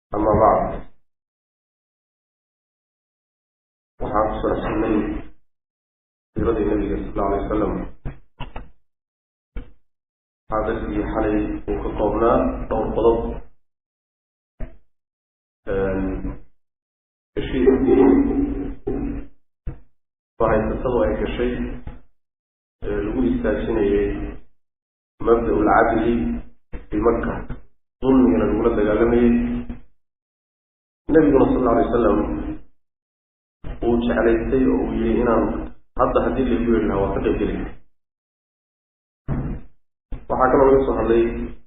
ama bacd waxaan ku sharxsanay siiradii nabiga sal alla alay wasalam waxaa darsigii xalay uu ka koobnaa dhowr qodob bishii intii bahaysatadu ay gashay ee lagu istaajinayay mabda ulcadli fi maka dulmigana lagula dagaalamayay nabiguna sal alla alay wasalam uu jeclaystay oo uu yihi inaan hadda haddii laygu yeli lahaa waa ka qaybgeli waxaa kaloo laga soo hadlay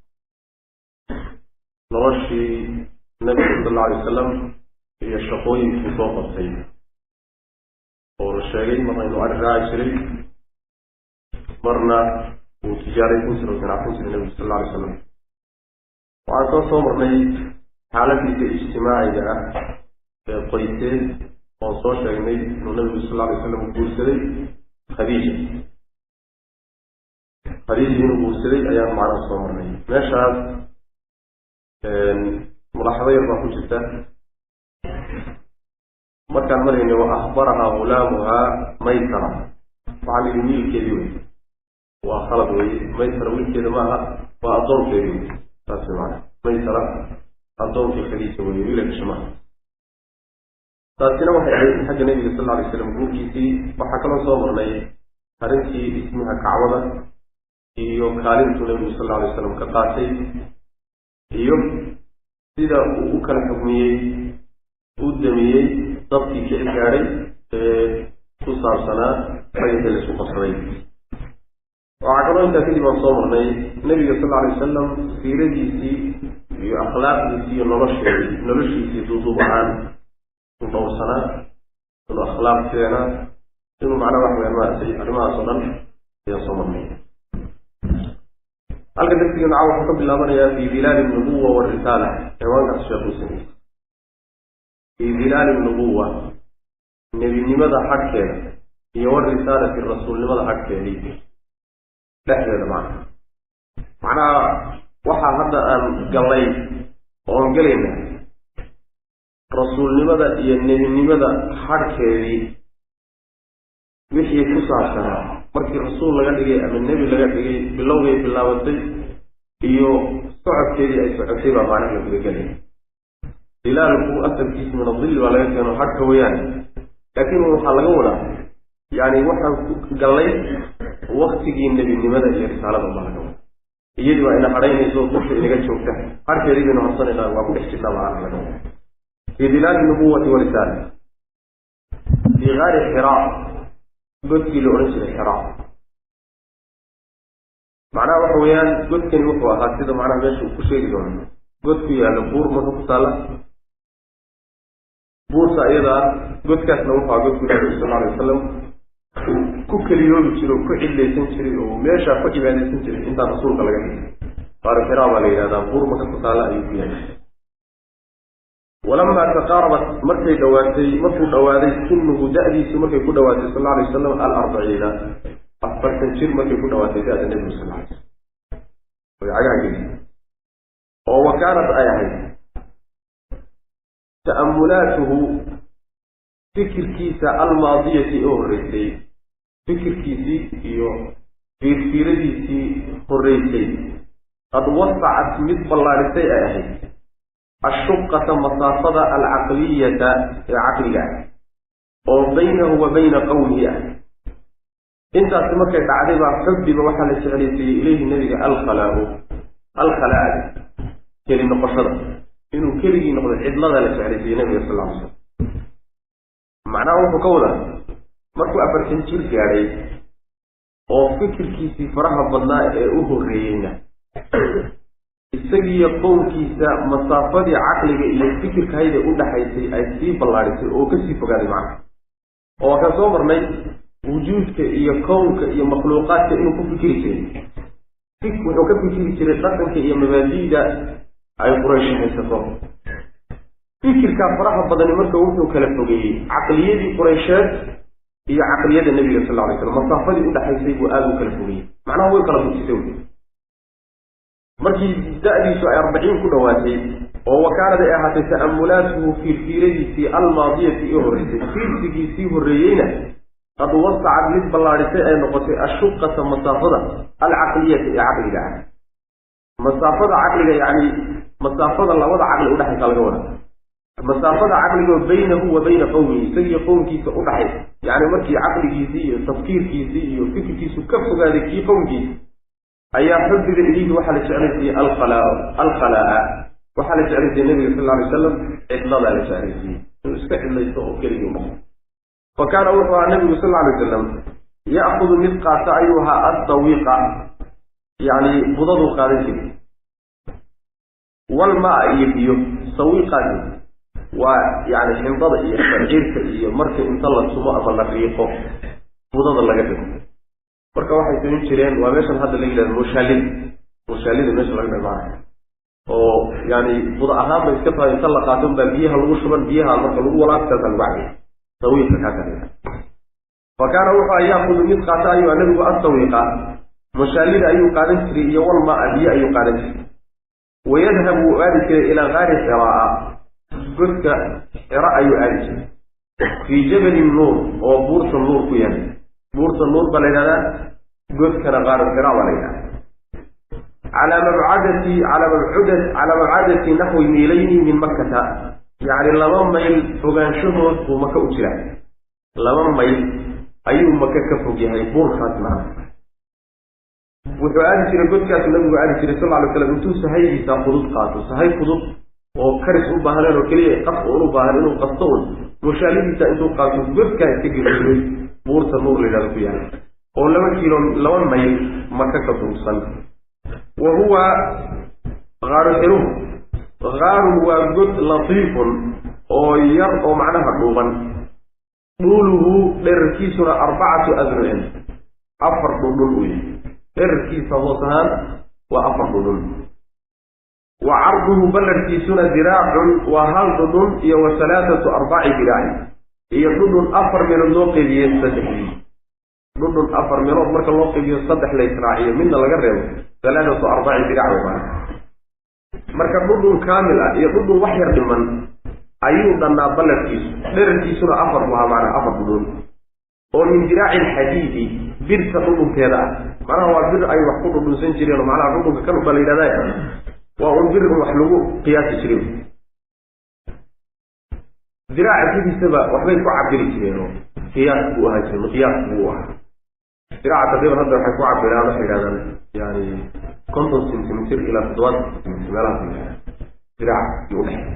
noloshii nabiga sal alla alay wasalam iyo shaqooyinkii soo qabtay oo la sheegay marna inuu ari raaci jiray marna uu tijaaraysan jiray oo ganacsan jiray nabigu sal alla alay wasalam waxaan soo soo marnay xaaladiisa ijtimaaciga ah ee qoyseed oon soo sheegnay inuu nabigu sal alla alay wasalam guursaday khadiija khadiija inuu guursaday ayaan macnaha soo marnay meeshaas mulaaxado yar baa ku jirta markaan marayna wa ahbarahaa hulaamuhaa maysara waxaa la yidhi wiilkeedii wey waa khalad weye maysara wiilkeeda maaha waa addoonkeedii wey saas wey maana maysara addoonkii khadiija weye wiila gasha maaha taasina waxay ahayd xagga nebiga sal alla alay slam guurkiisii waxaa kaloo soo marnay arrintii dhismaha kacbada iyo kaalintuu nebigu sal alla alay wasalam ka qaatay iyo sida uu u kala xugmiyey u damiyey dabkii kici gaadhay ee ku saabsanaa fayxii la isku qabsaday waxaa kaloo intaa kadib aan soo marnay nebiga sal alla alay wasalam siiradiisii iyo akhlaaqdiisii iyo nolosheedii noloshiisii duuduub ahaan inuu dhowrsanaa inuu akhlaaq keenaa inuu macnaa wax weyaan maaragtay arrimahaas oo dhan ayaan soo marnay halka darsiga naca wuxuu ka bilaabanayaa fi dilaali nubuwa warisaala ciwaankaas sheekuu sameeyey fi dilaali nubuwa nebinimada xagkeeda iyo warisaalati rasuulnimada xagkeedii dhexdeeda macna macnaha waxaa hadda aan gallay oon gelayna rasuulnimada iyo nebinimada xagkeedii wixii ku saabsanaa markii rasuul laga dhigay ama nebi laga dhigay bilowgay bilaabatay iyo socodkeedii ay socotay baa macnaha la gudagelaya dilaalku asalkiisa min adilli baa laga keeno xagka weeyaan laakiin waxaa laga wadaa yani waxaan ku gallay waktigii nebinimada iyo risaalada baa laga wada iyadii waa ina hadhaynayso dusha inaga joogta harkeedii baynu harsanayna waa ku dhex jirtaa macnaha laga wada fi dilaali nubuwati warisaala fi gaari xiraa godkii la odhan jiray xiraa macnaha waxa weeyaan godkani wuxuu ahaa sida macnaha meesha uu ku sheegi doono god ku yaalla buur maka ku taalla buurta iyada ah godkaasna wuxuu ahaa godku nabigu sal alay wasalam ku keliyoobi jiray oo ku cidlaysan jiray oo meeshaa ku cibaadaysan jiray intaan rasuulka laga dhigay qaari xiraa baa la yidhahdaa buur maka ku taalla ayuu ku yahay walamaa taqaarabat markay dhawaatay markuu dhawaaday sinuhu da-diisu markay ku dhawaatay sal alay wasalam alarbaciina afartan jir markay ku dhawaatay da-da nebigu sal alay slam way cagaha geli oo wa kaanat ay ahayd ta'amulaatuhu fikirkiisa almaadiyati oo horreysay fikirkiisii iyo fiirfiiradiisii horreysay qad wasacat mid ballaarisay ay ahayd ashuqata masaafada alcaqliyata ee caqliga ah oo baynahu wa bayna qowmihi ah intaasi markay dhacday baa xubbiba waxaa la jeclaysiiyey ilayhi nebiga alkhalaau alkhalaada keli noqoshada inuu keligii noqdo cidlada la jeclaysiiyey nebiga sal ly slam macnaha wuxuu ka wadaa markuu afartan jir gaadhay oo fikirkiisii faraha badnaa ee u horreeyeyna isagiiyo qowmkiisa masaafadii caqliga iyo fikirkahayda u dhaxaysay ay sii ballaadhisay oo kasii fogaaday macnaha oo waxaan soo marnay wujuudka iyo kownka iyo makhluuqaadka inuu ku fikiri jiray wuxuu ka fikiri jiray dhaqanka iyo mabaadi'da ay quraysh haysato fikirkaa faraha badani marka wuxuu kala fogeeyey caqliyadii quraysheed iyo caqliyada nebiga sal lla alay slam masaafadii udhaxaysay buu aada u kala fogeeyey macnaha way kala fujisay wy markii da-diisu ay arbaciin ku dhawaatay oo wa kaanad ay ahaatay ta'amulaatuhu fiirfiiradiisii almaadiyati ee horreysay fiirsigiisii horreeyeyna qad wasacad mid ballaadhisay ay noqotay ashuqata masaafada alcaqliyata ee caqliga ah masaafada caqliga yacni masaafada labada caqli udhexaysa laga wada masaafada caqligoo baynahu wa bayna qowmihi isagiyo qowmkiisa udhaxay yacni markii caqligiisii iyo tafkiirkiisii iyo fikirkiisu ka fogaaday kii qowmkiisa ayaa xubbiga ilayhi waxaa la jeclaysiiyey alkhalaa alkhalaa'a waxaa la jeclaysiiyey nabiga sal lla alay wasalam cidladaa la jeclaysiiyey inuu iska cidlaysto oo keligii noqo fa kaana wuxuu ahaa nabigu sal lla alay wasalam ya'kudu mid qaata ayuu ahaa addawiiqa yacni budaduu qaadan jiray walmaa iyo biyo sawiiqaasi waa yani xindada iyo shaciirka iyo marka inta la sumo ama la riiqo budada laga dhigo marka waxay samayn jireen waa meeshan hadda la yidhahdo mushaalida mushaalida meesha laga dhamaanayo oo yani buda ahaan bay iska tahay inta la qaato baa biyaha lagu shuban biyaha marka lagu walaagtaasa lagu cabiya sawiiqa kaa kale fa kaana wuxuu yaakudu mid qaata ayuu nabigu asawiiqa mushaalida ayuu qaadan jiray iyo walmaa biyo ayuu qaadan jiray wayadhabu wuu aadi jiray ilaa gaari xiraa godka xira ayuu aadi jiray fii jabalin nuur oo buurta nuur ku yahay buurta nuur baa la yidhahdaa godkana qaaru xira baa la yidhahdaa calaa mabcadati calaa mabcuda calaa mabcadati naxwi miilayni min makkata yacni laba mayl fogaanshahood buu maka u jiraa laba mayl ayuu maka ka fog yahay buurkaas macna wuxuu aadi jiray godkaasu nabigu aadi jiray sal ly slam intuu sahaydiisa fudud qaato sahay fudud oo karis u baahneen oo keliya qas un u baahan inuu qasto un mushaalidiisa intuu qaato godkaa iska gelijiray buurta nuur la yidhahdo ku yaala oo laba kiilo laba mayl maka ka durugsan wa huwa qaaru xiruhu qaarun waa god latiifun oo yar oo macnaha dhuuban dhuuluhu dherarkiisuna arbacatu adrucin afar dhundhun uu yahay dherarkiisa hoos ahaan waa afar dhudhun wa carduhu ballarkiisuna diraacun waa hal dhudhun iyo wa halaathatu arbaci diraacin iyo dhudhun afar meelood loo qeybiye saddexdii dhudhun afar meelood marka loo qeybiyo saddex la israaciyo midna laga reebo halaathatu arbaci dirac way maana marka dhudhun kaamil ah iyo dhudhun wax yar dhiman ayuu dhannaa ballarkiisu dherarkiisuna afar buu ahaa maanaa afar dhudhun oo min diraaci alxadiidi birta dhudhunkeeda ah macnaha waa bir ay wax ku dhudhunsan jireen oo macnaha dhudhunka kan ubaa la yidhahda waa un bir un wax lagu qiyaasi jiren diraaca sidiisaba waxbay ku cabiri jireen oo qiyaas buu ahaa jire miqyaas buu ahaa diraaca taqriiban hadda waxay ku cabiraan waxay yidhahdaan yani konton centimeter ilaa toddobaatan centimeter meelahaas diraaca iyo udhexe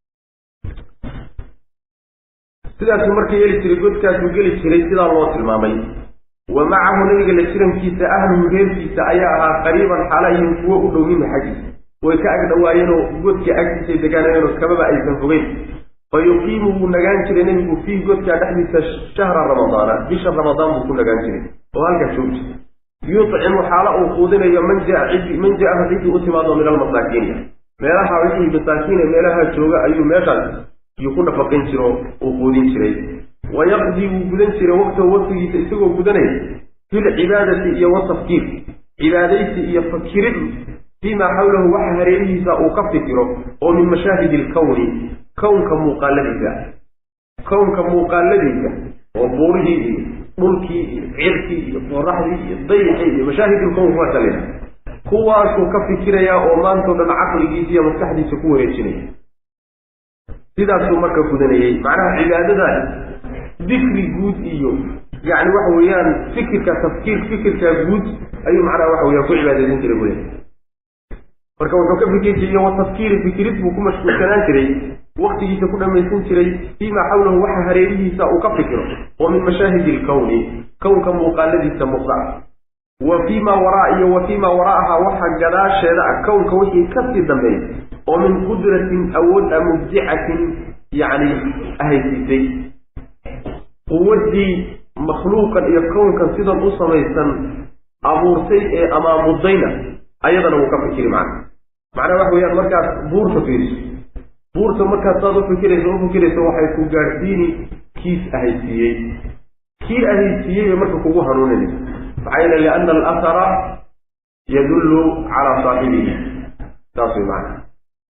sidaasuu marka yeeli jiray godkaasuu geli jiray sidaa loo tilmaamay wa macahu nabiga la jirankiisa ahluhu reerkiisa ayaa ahaa qariiban xaalayihin kuwo u dhow minhu xaggiisa way ka ag dhawaayeenoo godka agtiisay degaanayeenoo kababa aysan fogeyn fa yuqiimu wuu nagaan jiray nebigu fiihi godkaa dhexdiisa shahra ramadaana bisha ramadaan buu ku nagaan jiray oo halkaa joogji yutcimu xaalo uu quudinayo man jaa cidi man jaahu ciddii u timaado min almasaakiini meelaha wixii masaakiine meelaha jooga ayuu meeshaas yuu ku nafaqin jiro uu quudin jiray wayaqdii wuu gudan jiray waqtahu waqtigiisa isagoo gudanaya filcibaadati iyo watafkiir cibaadaysi iyo fakirid fiimaa xawlahu waxa hareerihiisa uu ka fikiro oo min mashaahidi ilkowni kownka muuqaaladiisa kownka muuqaaladiisa oo buurihii iyo dhulkii iyo cirkii iyo qoraxdii iyo dayixii iyo mashaahidilkown kuwaasa la yidhaha kuwaasuu ka fikirayaa oo maantao dhan caqligiisa iyo maskaxdiisa ku wareejinaya sidaasuu marka gudanayey macnaha cibaadadan dikri guud iyo yani waxa weeyaan fikirka tafkiir fikirka guud ayuu macnaha waxa weeyaan ku cibaadaysan jiray buya marka wuxuu ka fikir jiray wa tafkiiri fikirid buu ku mashquulsanaan jiray waktigiisa ku dhammaysan jiray fiimaa xawlahu waxa hareerihiisa uu ka fikiro oo min mashaahidi ilkowni kownka muuqaaladiisa muuqda wa fiimaa waraa iyo wa fiimaa wara'aha waxa gadaasheeda ah kownka wixii kasii dambeeya oo min qudratin awood a mubdicatin yacni ahaysiisay quwaddii makhluuqan iyo kownkan sidan u samaysan abuurtay ee amaamudayna ayadana wuu ka fikiri macna macnaha waxa weeyaan markaad buurta fiiriso buurta markaad saad u fikirayso u fikirayso waxay ku gaadhsiini kiis ahaysiiyey kii ahaysiiyey bay marka kugu hanuuninaysa maxaa yeele liana alahara yadullu calaa saaxibihi saas way macna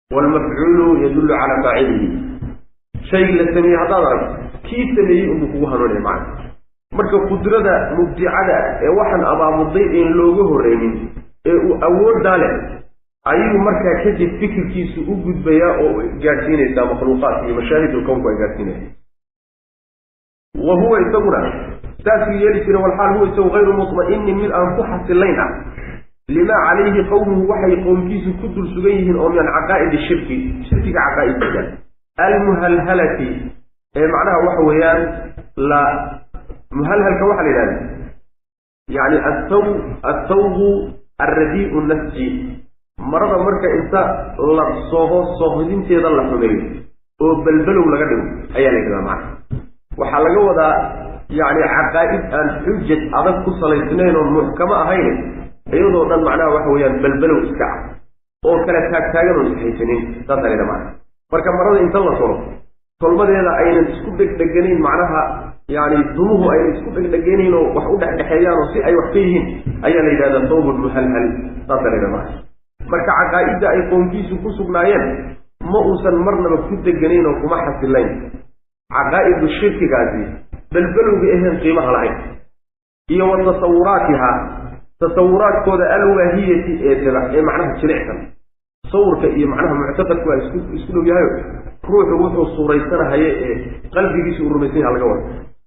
waalmafcuulu yadullu calaa faacilihi shaygii la sameeyey haddaad aragto kii sameeyey unbuu kugu hanuunaya macna marka qudrada mubdicada ee waxaan abaamuday een looga horreynin ee uu awooddaa leh ayuu markaa kadib fikirkiisu u gudbayaa oo gaadhsiinaysaa makhluuqaadka iyo mashaahidul kownku ay gaadhsiinaya wa huwa isaguna saasuu yeeli jira walxaal huwa isagu hayru mutma'inin mid aan ku xasilayn ah limaa calayhi qowmuhu waxay qowmkiisu ku dul sugan yihiin oo min caqaa'idi shirki shirkiga caqaa'idkiisa almuhalhalati ee macnaha waxa weeyaan la muhalhalka waxaa la yidhahda yani asaw athawbu alradii'u nasji marada marka inta la soho soohodinteeda la xumeeyo oo belbelow laga dhigo ayaa la yidhahdaa macna waxaa laga wadaa yacni caqaa'id aan xujaj adag ku salaysnayn oo muxkamo ahayn iyadoo dhan macnaha waxa weeyaan belbelow iska ah oo kale taagtaagan oon ishaysanin saasaa la yidhaha macna marka marada inta la solo tolmadeeda aynan isku dhegdheganayn macnaha yani dumuhu aynan isku dhegdheganayn oo wax u dhexdhexeeyaan oo si ay wax ka yihiin ayaa la yidhahdaa thawbun muhalhal saasaa la yidhaha macna marka caqaa'idda ay qoomkiisu ku sugnaayeen ma uusan marnaba ku deganayn oo kuma xasilayn caqaa'idu shirkigaasi belbelowga aheen qiimaha lahayn iyo wa tasawuraatiha tasawuraadkooda alwaahiyati ee daba ee macnaha jilicsan sawirka iyo macnaha muctaqadku waa isku isku dhow yahayo ruuxu wuxuu suuraysanahaye ee qalbigiisu uu rumaysan yaha laga wada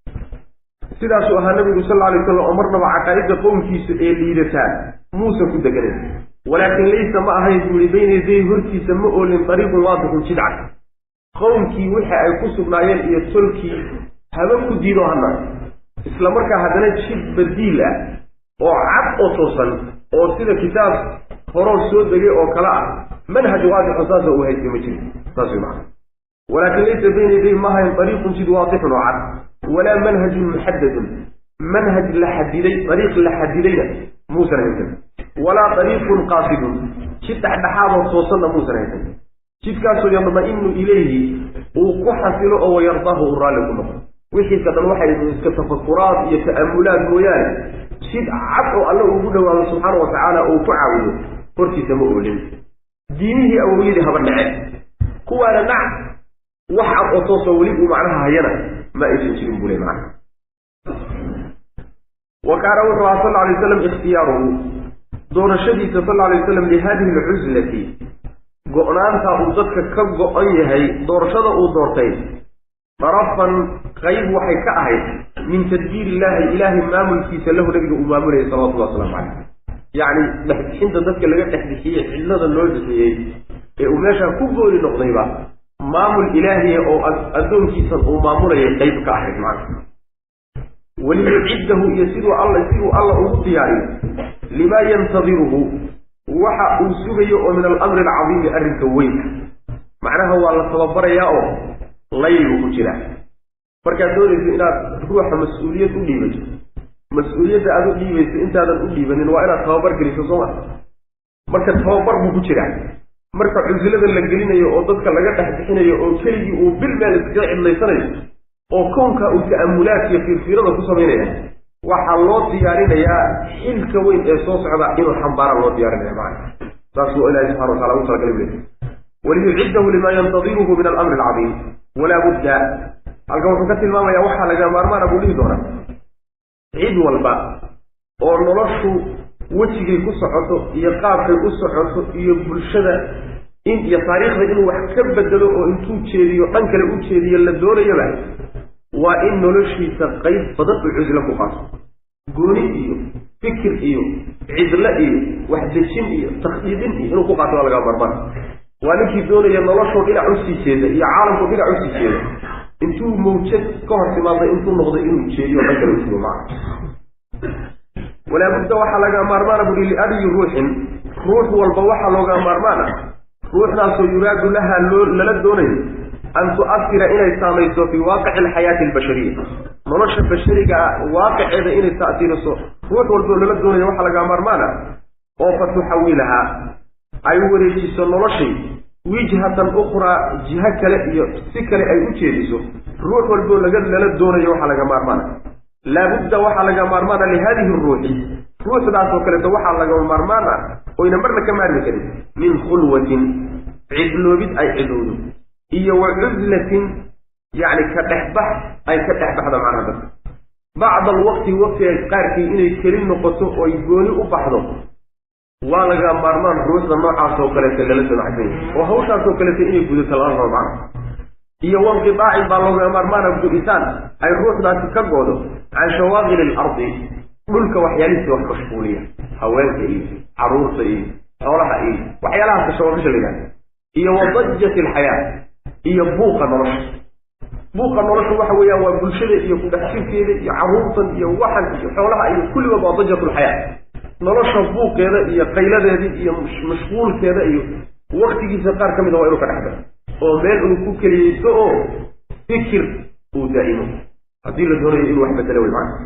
sidaasuu ahaa nabigu sal lla alay wasalam oo marnaba caqaa'idda qowmkiisa ee liidataa muusan ku deganayn walaakin laysa ma ahayn buu yihi bayna yaday hortiisa ma oolin dariiqun waadixun jidcad qowmkii wixii ay ku sugnaayeen iyo tolkii haba ku diido hana isla markaa haddana jid badiil ah oo cad oo toosan oo sida kitaab horoo soo degay oo kale ah manhaj waadixun saasa uu haystay ma jiri saas way macana walaakin laysa bayna yaday ma ahayn dariiqun jid waadixun oo cad walaa manhajun muxadadun manhaj la xadiday dariiq la xadidayna muusan haysan walaa dariiqun qaasidun jid dhexdhexaadoo toosanna muusan haysan jidkaasoo yadma-inu ilayhi uu ku xasilo oo wayardaahu uu raalli ku noqo wixiisa dhan waxay iska tafakuraad iyo ta'amulaad mooyaane jid cad oo alle ugu dhawaado subxaana wa tacaala uu ku caawiyo hortiisa ma oolin diinihii awowyadii haba nace kuwaana nac wax cad oo toosoo weli uu macnaha hayana ma aysan jirin buu le macna wa kaana wuxuu ahaa sal alay waslam ikhtiyaaruhu doorashadiisa sal alay waslam lihadihi alcuslati go-naanta uu dadka ka go-an yahay doorashada uu doortay darafan qayb waxay ka ahayd min tadbiir illaahi ilaahay maamulkiisa lahu nabiga uu maamulayay salawatullah waslamu caleyh yacni dhexbixinta dadka laga dhexbixiyey cidlada loo bixiyey ee uu meeshaa ku gooli noqdayba maamul ilaahiya oo addoonkiisan uu maamulayay qayb ka ahayd macna waliyuciddahu iyo siduu alla siduu alla ugu diyaariyo limaa yantadiruhu waxa uu sugayo oo min alamri alcadiimi arrinka weyn macnaha waa la tababarayaa oo laylu ku jira markaad doonayso inaad ruuxa mas-uuliyad u dhiibato mas-uuliyadda aad u dhiibayso intaadan u dhiibanin waa inaad tababar geliso sooma marka tababar buu ku jiraa marka cusilada la gelinayo oo dadka laga dhex bixinayo oo keligii uu bil meel iskaga cidlaysanayo oo kownka uu ta'amulaad iyo fiirfiirada ku samaynaya waxaa loo diyaarinayaa xilka weyn ee soo socda inuu xambaara loo diyaarinaya macana saas waa ilahi subxana watacala ugu talagalay bule waliyuciddahu lima yantadiruhu min alamri alcadiim walaa budda halkan wuxuu ka tilmaamayaa waxaa laga maarmaana buu dhihi doonaa cid walba oo noloshu wejigay ku socoto iyo qaabkay u socoto iyo bulshada in iyo taariikhda inuu wax ka bedelo oo intuu jeediyo dhan kale u jeediyo la doonayaba waa in noloshiisa qayb badan uu cuslo ku qaato gooni iyo fikir iyo cidlo iyo waxdejin iyo takhdiidin iyo inuu ku qaato waa laga marmar waa ninkii doonaya noloshoo dhinac usii jeeda iyo caalamkoo dhinac usii jeeda intuu mawjad ka hor timaaday intuu noqday inuu jeediyo dhan kale usugo maca walaabudda waxaa laga maarmaana buhi liabiyi ruuxin ruux walba waxaa looga maarmaana ruuxdaasoo yuraadu laha loo lala doonayo an tu'asira inay saamayso fii waaqici alxayaati albashariya nolosha bashariga waaqiceeda inay ta'siiriso ruux walboo lala doonayo waxaa laga maarmaana oo fa tuxawilahaa ay wareejiso noloshay wijhatan ukhraa jiho kale iyo si kale ay u jeediso ruux walboo laga lala doonayo waxaa laga maarmaana laabudda waxaa laga maarmaana lihadihi ruuxi ruuxdaasoo kaleeto waxaa laga maarmaan ah oyna marna ka maarmi karin min khulwatin cidloobid ay cidowdo iyo wa cuzlatin yacni ka dhexbax ay ka dhex baxdo macnaha dadka bacda alwaqti waqtiga qaarkii inay keli noqoto oo ay gooni u baxdo waa laga maarmaan ruuxda noocaas oo kaleeta lala damacsan yahay oo hawshaas oo kaleeta inay gudato lala rabo macnaha iyo wanqidaacin baa looga maarmaana guditaan ay ruuxdaasi ka goodo can shawaaqili alardi dhulka waxyaalihiisa wax mashquuliya haweenka iyo caruurta iyo xoolaha iyo waxyaalahaas shawaaqisha la yidhahda iyo wa dajati alxayaa iyo buuqa nolosha buuqa nolosha waxa weeyaan waa bulshada iyo kudhexjirkeeda iyo caruurtan iyo waxan iyo xoolaha iyo kulligood waa dajat lxayaa nolosha buuqeeda iyo qayladeeda iyo mashquulkeeda iyo waktigiisa qaar ka mida waa inuu ka dhex galo oo meel uu ku keliyeysto oo fikir uu daa'imo haddii la doonayo inuu wax bedelo wey macana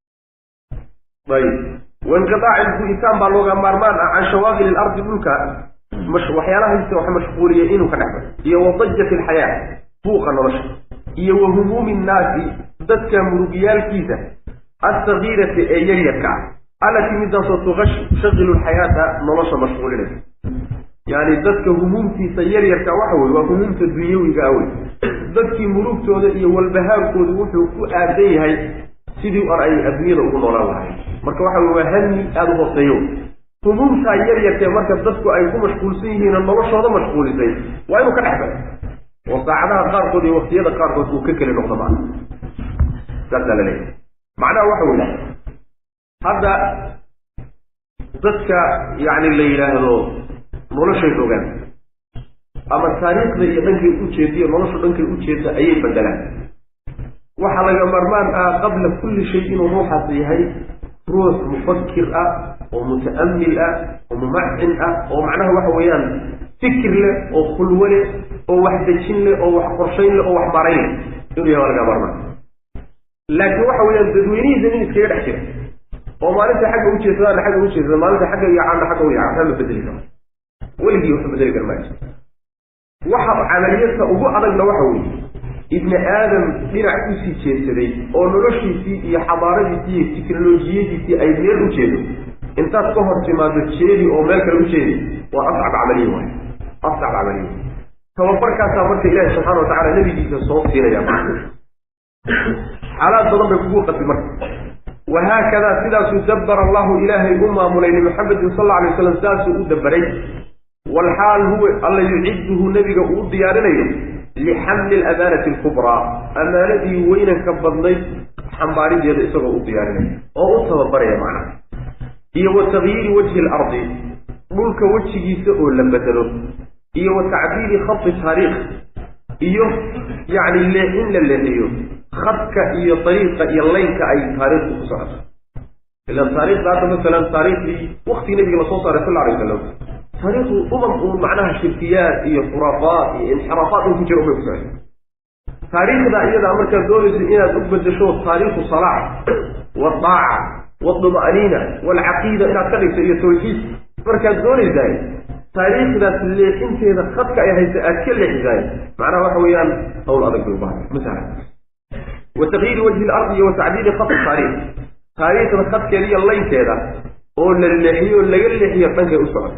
ayib wainqidaaci gu'itaan baa looga maarmaan ah can shawaaqili ilardi dhulka waxyaalahaisa wax mashquuliya inuu ka dhex galo iyo wa dajati alxayaa buuqa nolosha iyo wa humuumi nnaasi dadka murugyaalkiisa alsagiirati ee yaryarka ah allatii midaasoo tushashaqilu lxayaata nolosha mashquulinaysa yani dadka humuumtiisa yaryarka waxa weye waa humuumta dunyawiga awey dadkii murugtooda iyo walbahaarkoodu wuxuu ku aadan yahay sidii ar ay adduunyada ugu noolaan lahay marka waxa wey waa hami aada u hooseeyo humuumtaa yaryarkee marka dadku ay ku mashquulsan yihiinoo noloshooda mashquulisay waa inuu ka dhex galo oo saacadaha qaarkood iyo waktiyada qaarkood uu ka keli noqdo macna saasaa laleeyahay macnaha waxa weya hadda dadka yacni la yidhaahdo noloshay rogaan ama taariikhda iyo dhankay ujeediyo noloshu dhankay ujeedda ayay bedelaan waxaa laga marmaan ah qabla kulli shay inuu ruuxaas yahay ruux mufakir ah oo muta'amil ah oo mumacin ah oo macnaha waxa weeyaan fikir leh oo khulwo leh oo wax dejin leh oo wax qorshayn leh oo wax marayn leh inuu yahay waa laga marmaan laakiin waxa weeyaan dadweynihiisa nin iskaga dhex jira oo maalinta xagga ujeedsadaana xagga ujeedsada maalinta xagga yacaana xagga u yaca waxba ma bedeli karo weligii waxu bedeli kara maayo waxa camaliyadka ugu adagna waxa weeye ibni aadam dhinac usii jeedsaday oo noloshiisii iyo xadaaradiisii iyo tiknolojiyadiisii ay meel u jeedo intaad ka hor timaado jeedi oo meel kale u jeedi waa ascab camaliya waay ascab camaliya tababarkaasaa marka ilaahi subxana wa tacala nebigiisa soo siinaya xaalaad badan bay kugu qasbi marka wahaakadaa sidaasuu dabbara allahu ilaahay u maamulay limuxamedin sal alla alay waslam saasuu u dabaray walxaal huwa alla yucidduhu nebiga uu u diyaarinayo lixamli alamaanati alkubraa amaanadii weynanka badnayd xambaarideeda isagoo u diyaarinaya oo u tababaraya macnaha iyo wa takyiiri wajhi alardi dhulka wejigiisa oo la bedelo iyo wa tacdiili khadi taariikh iyo yacni leexin la leexiyo khadka iyo dariiqa iyo laynka ay taariikhdu ku socoto ilan taarikhda hadda masalan taariikhdii waktigii nabiga lasoo saaray sal alay wasalam taariikhdu umam uun macnaha shirkiyaad iyo khuraafaat iyo inxiraafaat un ku jira umay ku socotay taariikhda iyadaa markaad doonayso inaad u bedesho taariikhu salaax wadaaca waduma'niina walcaqiida inaad ka dhigto iyo tawxiid markaad doonaysaay taariikhdaas leexinteeda khadka ay haysa aad ka leexisaay macnaha waxa weeyaan hawl adag bay ubaahan masala wa takyiiri wajhi ilardi iyo wa tacdiili khadi taariikh taariikhda khadkeeda iyo laynteeda oo la leexiyo o laga leexiyo dhankay u socoto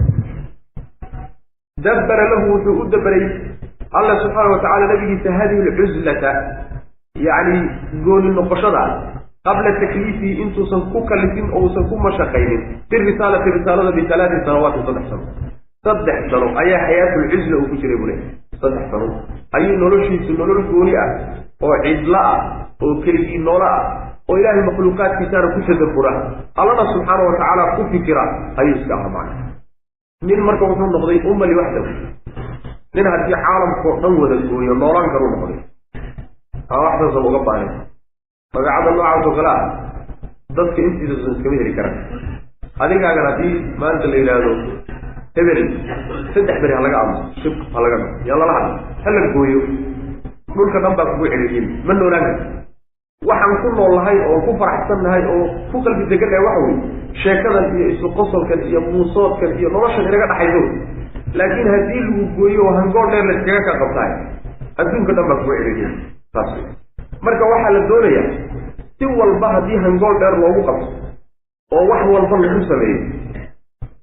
dabbara lahu wuxuu u dabaray alla subxaana wa tacala nabigiisa hadihi alcuzlata yacni gooni noqoshada qabla takliifihi intuusan ku kalifin oo uusan ku mashaqaynin fi risaalati risaalada bitalaati sanawaatin saddex sano saddex sano ayaa xayaatulcuzla uu ku jiray bule saddex sano ayuu noloshiisu nolol gooni ah oo cidlo ah oo keligii noolo ah oo ilaahay makhluuqaadkiisaana ku tadabura allana subxaana wa tacaala ku fikira ayuu iska aha macna nin marka wuxuu noqday umma liwaxdahu nin haddii caalamkao dhan wada gooyo noolaan karuu noqday aa waxdaasa uga baahan magacada noocaas oo kale ah dadka intiidasan iskama heli karaan adigaagan haddii maanta la yidhaahdo hebel saddex beri ha laga amo shib ha laga dhao yaa lala hadla ha la gooyo dhulka dhan baa kugu celiyeen ma noolaan karti waxaan ku nool nahay oo ku faraxsan nahay oo ku qalbi degannahay waxa weye sheekadan iyo isu qosolkan iyo muusoodkan iyo noloshan inaga dhaxayso laakiin haddii lagu gooyo oo hangool dheer layskaga ka qabtaay adduunka dhan baa kugu celiyeen saas wey marka waxaa la doonayaa si walba haddii hangool dheer loogu qabto oo wax walba lagu sameeyo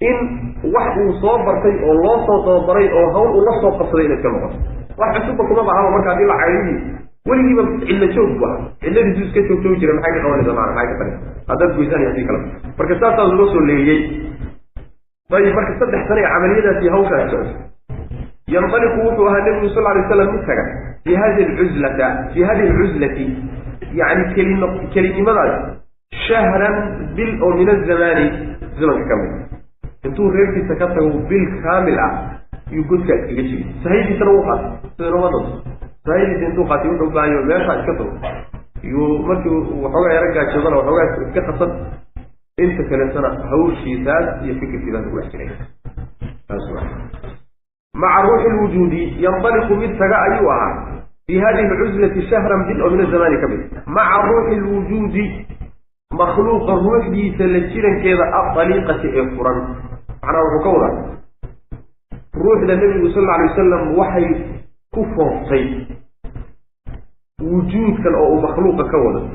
in wax uu soo bartay oo loo soo tababaray oo hawl uu la soo qabsaday inay iska noqoto wax cusubba kuma bahaba marka haddii la caydidii weligiiba cillo joog bu aha cilladiisu iska joog joogi jira maxay ka qabanaysa maana maxay ka tari haddaad goysaan hadii kale marka saasaa loo soo leeyey ayib marka saddex sana ee camaliyadaasi hawshaas socotay yanطaliqu wuxuu ahaa nebigu sal lay slam mid taga fi hadi lcuzlata fi hadihi alcuzlati yani kelin kelinimadaas shahran bil oo min azamaani zamanka ka mid intuu reerkiisa ka tago bil kaamil ah yuu godkaa iskaga jiri sahaydiisana wuu qaatay sida nooma danto sahaydiisa intuu qaatay wuxuu baahayo meeshaa iska tago yuu markii waxoogaa yaro gaajoodana waxoogaa iska qasan inta kaleetana hawshiisaas iyo fikirkiisaas ku dhex jiray taas waa maca ruuxi lwujuudi yanطaliqu mid taga ayuu ahaa fi hadihi alcuzlati shahran bil oo min azamaani ka mid maca ruuxi lwujuudi makhluuqa ruuxdiisa la jirankeeda adaliiqati ee furan macnaha wuxuu ka wadaa ruuxda nebigu sal lla alay wasalam waxay ku fooftay wujuudkan oo uu makhluuqa ka wado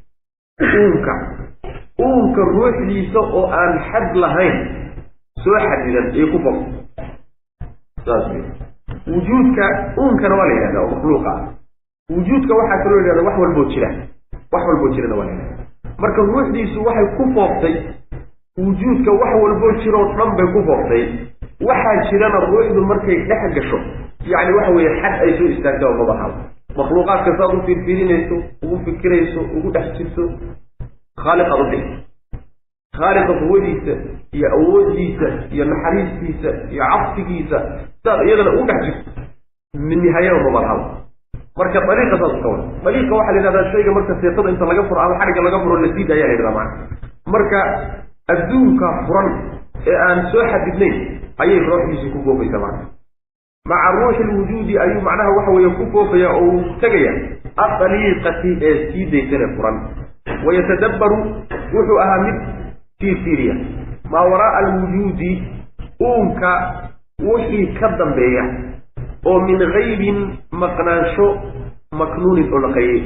uunka uunka ruuxdiisa oo aan xad lahayn soo xadidan ayay ku fooftay saas wey wujuudka uunkana waa la yidhahda oo makhluuqa ah wujuudka waxaa kaloo yidhahda wax walboo jira wax walboo jirana waa la yidhahda marka ruuxdiisu waxay ku fooftay wujuudka wax walboo jiroo dhan bay ku fooftay waxaa jirana ruuxdu markay dhex gasho yacni waxa weeye xad ay soo istaagta oo mabaxado makhluuqaadka saad u fiirfiirinayso ugu fikirayso ugu dhex jirto khaaliqaad u dhigi khaaliqa quwadiisa iyo awoodiisa iyo naxariistiisa iyo cabsigiisa sidaad iyadana ugu dhex jirto nihaayada mabalhaba marka dariiqa saas ka wada dariiqa waxaa la yidhahdaa shayga marka seetada inta laga furo ama xadhigga laga furo la siida ayaa la yidhahdaa macana marka adduunka furan ee aan soo xadidnayn ayay ruuxdiisu ku goobaysa macana maca ruuxi lwujuudi ayuu macnaha waxa weeye ku goobaya oo uu tegaya adaliiqati ee sii daysane furan wayatadabbaru wuxuu ahaa mid fiirfiiriya maa waraaa alwujuudi uunka wixii ka dambeeya oo min gaybin maqnaansho maknuunin oo la qayey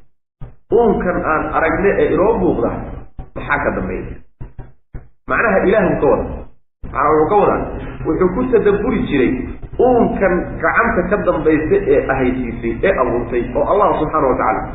uunkan aan aragne ee inoo muuqda maxaa ka dambeeya macnaha ilaahu ka wada macnaa wuxuu ka wadaa wuxuu ku tadabburi jiray uunkan gacanta ka dambaysa ee ahaysiisay ee abuurtay oo allah subxaana wa tacaala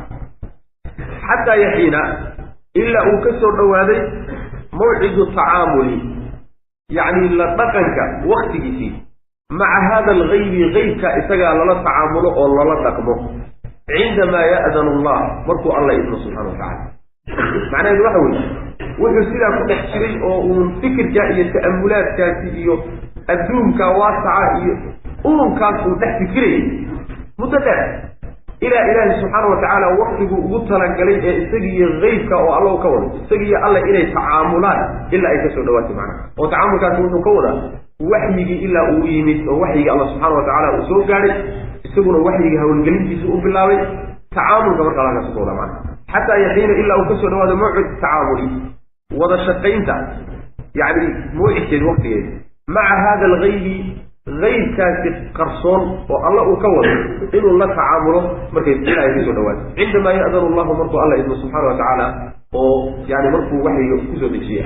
xataa yaxiina ilaa uu ka soo dhowaaday mawcidu tacaamuli yacni la dhaqanka waktigiisii maca hada algaybi gaybka isagaa lala tacaamulo oo lala dhaqmo cindamaa ya'danu allah markuu alla idmo subxana wa tacala macnaheedu waxa weeye wuxuu sidaa ku dhex jiray oo uun fikirka iyo ta'amulaadkaasi iyo adduunka waasaca iyo uunkaas uu dhex fikirayay muddo dheer ilaa ilaahi subxaana wa tacaala waktiguu ugu talagalay ee isagiiyo gaybka oo alla ka wado isagiiyo alla inay tacaamulaan ilaa ay kasoo dhawaatay macnaha oo tacaamulkaasi wuxuu ka wadaa waxyigii ilaa uu yimid oo waxyigii alla subxaana wa tacaala uu soo gaadhay isaguna waxyigii hawlgelintiisa u bilaabay tacaamulka markaa halkaas ka wada macnaha xataa yaxiina ilaa uu kasoo dhawaado mawcid tacaamuli wada shaqaynta yacni mawcidkeedi waktigeeda maca hada algaybi gaybkaasi qarsoon oo alla uu ka wado inuu la tacaamulo markay ilaa ay kasoo dhawaato cindamaa ya'danu allahu markuu alla idmo subxaana wa tacaala oo yani markuu waxyiga kusoo dejiya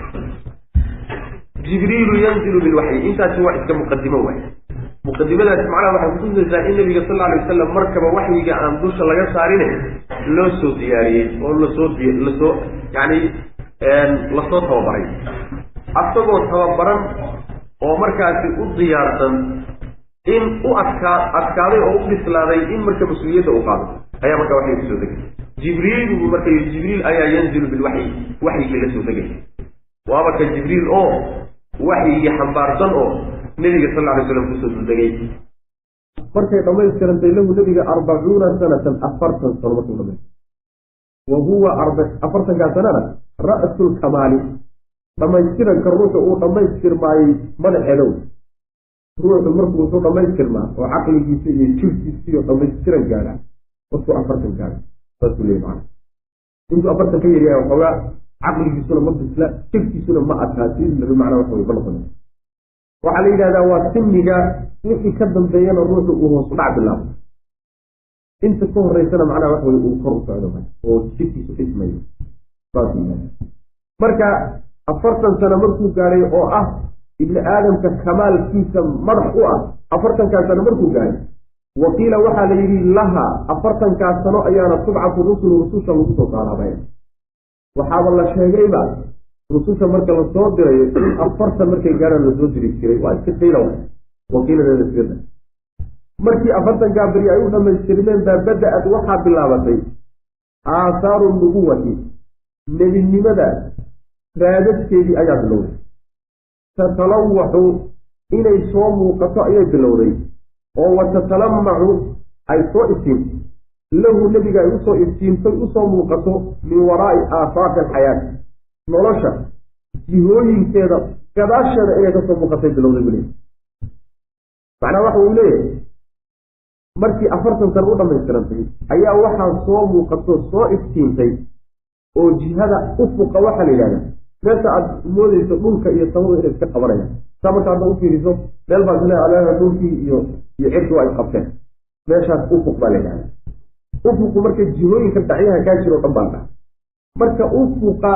jibriilu yanzilu bilwaxyi intaasi waa iska muqadimo waay muqadimadaasi macnaha waxay kutusaysaa in nabiga sal alay wasalam markaba waxyiga aan dusha laga saarine loo soo diyaariyey oo lasoo lasoo yani lasoo tababaray asagoo tababaran oo markaasi u diyaarsan in u adkaa adkaaday oo u bislaaday in marka mas-uuliyadda uu qaado ayaa marka waxay kusoo degay jibriil marka jibriil ayaa yanzilu bilwaxyi waxyigii la soo degay waaba ka jibriil oo waxyigii xambaarsan oo nebiga sal alay slam kusoo duldegay markay dhammaystirantay lahu nebiga arbacuuna sanatan afartan sano markuu dhamaystay wa huwa afartankaa sanana ra'su lkamaali dhammaystiranka ruuxu uu dhammaystirmaayey madaxeedow ruuxu markuu wuxuu dhammaystirmaa oo caqligiisa iyo jirkiisiyo dhammaystiran gaadha markuu afartan gaadha saasuu leey macana intuu afartan ka yaryahay waxoogaa caqligiisuna ma bisla jirkiisuna ma adkaa si labi macnaa waxa wey ma noqon waxaa la yidhahdaa waa simiga wixii ka dambeeyana ruuxu uu hoosu dhac bilaabo inta ka horeysana macnaha waxa wey uu kor u socdo oo jirkiisu dhismayo saas marka afartan sano markuu gaadhay oo ah ibni aadamka kamaalkiisa madax u ah afartankaa sano markuu gaaray waqiila waxaa la yidhi laha afartankaa sano ayaana tubcatu rusulu rususha lagu soo saaraabay waxaaba la sheegayba rususha marka lasoo dirayo in afartan markay gaaraan lasoo diri jiray waa iska qiila wa waqiiladeeda iskada markii afartankaa beri ay u dhammaystirmeen baa bada-ad waxaa bilaabatay aahaaru nubuwati nebinimada raadadkeedii ayaa bilowday tatalawaxu inay soo muuqato ayay bilowday oo wa tatalamacu ay soo iftiinto lahu nebiga ay usoo iftiintay usoo muuqato min waraa'i aafaaqi alxayaati nolosha jihooyinkeeda gadaasheeda inay kasoo muuqatay bilowday buu leeyahy macnaa waxa uu leeyahay markii afartan sana u dhammaystirantay ayaa waxaa soo muuqato soo iftiintay oo jihada ufuqa waxaa la yidhahdaa meesha aad moodeyso dhulka iyo samadu inay iska qabanayaan saa marka hadda u fiiriso meel baad isleedahay dhulkii iyo iyo cirki waa isqabteen meeshaas ufuq baa la yidhahdaa ufuqu marka jihooyinka dhacyaha kaa jiro o dhan baa dhaca marka ufuqa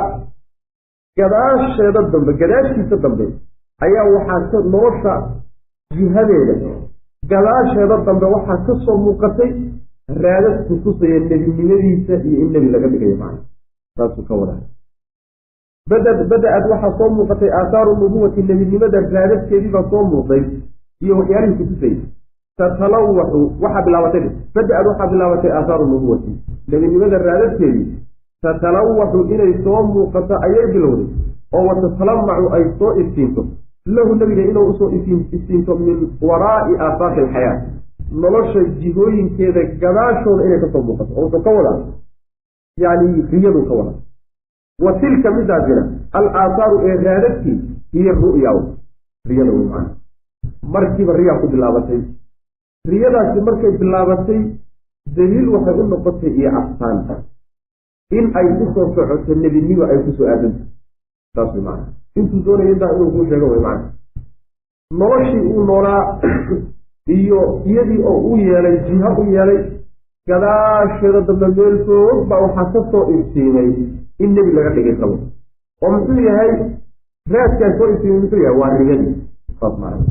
gadaasheeda dambe gadaashiisa dambe ayaa waxaa ka nolosha jihadeeda gadaasheeda dambe waxaa ka soo muuqatay raadad kutusaya nebinimadiisa iyo in nebi laga dhigayo macna saasuu ka wadaa bada bada-ad waxaa soo muuqatay aahaaru nubuwati nebinimada raadadkeedii baa soo muuqday iyo waxyaalihii kutusayay tatalawaxu waxaa bilaabatay bada-ad waxaa bilaabatay aahaaru nubuwati nebinimada raadadkeedii tatalawaxu inay soo muuqato ayay bilowday oo watatalamacu ay soo iftiinto lahu nebiga inuu usoo iftiinto min waraa'i aafaaqi alxayaa nolosha jihooyinkeeda gadaashooda inay kasoo muuqato oo wuxuu ka wadaa yani riyaduu ka wadaa wa tilka midaasina al aahaaru ee raadadkii hiyo ru'ya riyada wey macana markiiba riyaa ku bilaabatay riyadaasi markay bilaabatay daliil waxay u noqotay iyo astaan in ay kusoo socoto nebinimo ay kusoo aadanta saas wey macana intuu doonaya intaa inuu kuu sheego wey macana noloshii uu noolaa iyo iyadii oo u yeelay jiha u yeelay gadaasheeda dambe meel foog baa waxaa ka soo iftiimay in nebi laga dhigay qabo oo muxuu yahay raadkaa soo iftiimay muxuu yahay waa riyadii saas maana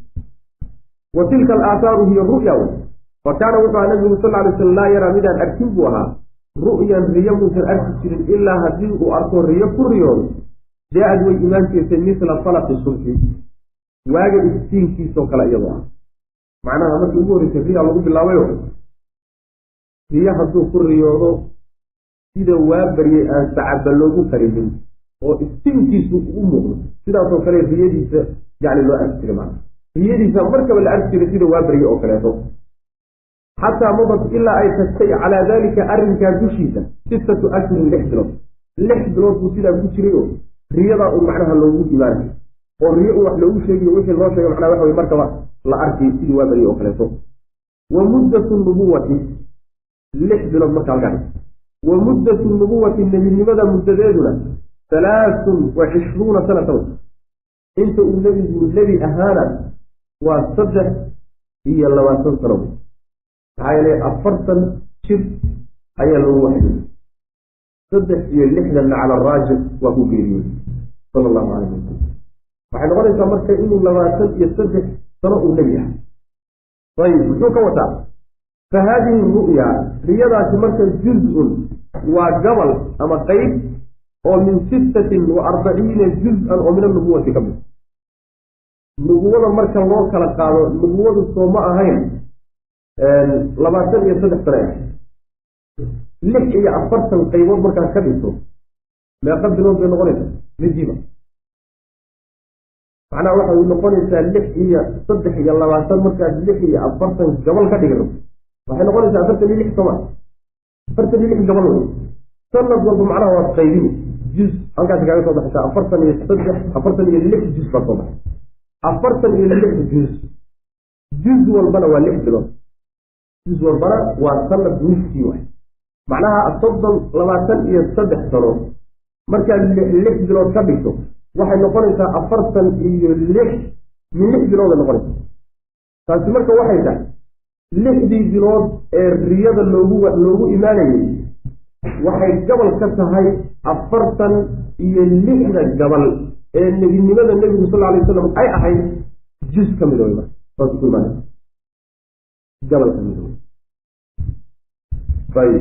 wa tilka alaahaaru hiya ru'ya wey fa kaana wuxuu aha nabigu sal alay slam laa yaraa midaan arkin buu ahaa ru'yan riyo muusan arki jirin ilaa haddii uu arko riyo ku riyoodo jaa-ad way imaan jirtay misla falaqi subxi waaga iftiinkiisoo kale iyadoo ah macnaha markii ugu horreysay riya lagu bilaabayo riyo hadduu ku riyoodo sida waa baryay aan sacaba loogu karinin oo iftiinkiisu u muuqdo sidaasoo kale riyadiisa yani loo arki jiray macna riyadiisa markaba la arki jiray sida waa baryay oo kaleeto xataa madad ilaa ay tagtay calaa daalika arrinkaa dushiisa sittatu ashhurin lix bilood lix bilood buu sidaa ku jiray oo riyadaa uu macnaha loogu imaanay oo riyo uu wax loogu sheegiyo wixii loo sheegay macnaha waxa wey markaba la arkay sidii waa baryay oo kaleeto wa muddatu nubuwati lix bilood marka halkaa wa muddatu nubuwati nebinimada muddadeeduna halaathun wa cishruuna sanatan inta uu nebigu nebi ahaana waa saddex iyo labaatan sano maxaa yeele afartan jir ayaa lagu waxyay saddex iyo lixdanna cala araajix waa ku geeriyey sala allahu calayh wasalam waxay noqonaysaa marka inuu labaatan iyo saddex sano uu nebi ahay ayib muxuu ka wataa fa haadihi ru'ya riyadaasi marka juz-un waa gabal ama qeyb oo min sittatin wa arbaciina juz-an oo min anubuwati ka mid nubuwada marka loo kala qaado nubuwadu soo ma ahayn labaatan iyo saddex sane ah lix iyo afartan qaybood markaad ka dhigto meeqa bilood bay noqonaysaa midiiba macnaha waxay noqonaysaa lix iyo saddex iyo labaatan markaad lix iyo afartan gabal ka dhigno waxay noqonaysaa afartan iyo lix soma afartan iyo lix gabal wey sanad walba macnaha waad qaybini juz halkaasi kaaga soo baxaysaa afartan iyo saddex afartan iyo lix juz baad soo baxay afartan iyo lix juz juz walbana waa lix bilood juz walbana waa sanad niskii waay macnaha soddon labaatan iyo saddex sano markaad lix bilood ka dhigto waxay noqonaysaa afartan iyo lix min lix bilooday noqonaysa taasi marka waxay tahay lixdii bilood ee riyada loogu loogu imaanayay waxay gabal ka tahay afartan iyo lixda gabal ee nebinimada nebigu sal alay wasalam ay ahayd juz ka mid wey marka saas ku imaanay gabal ka mid ayib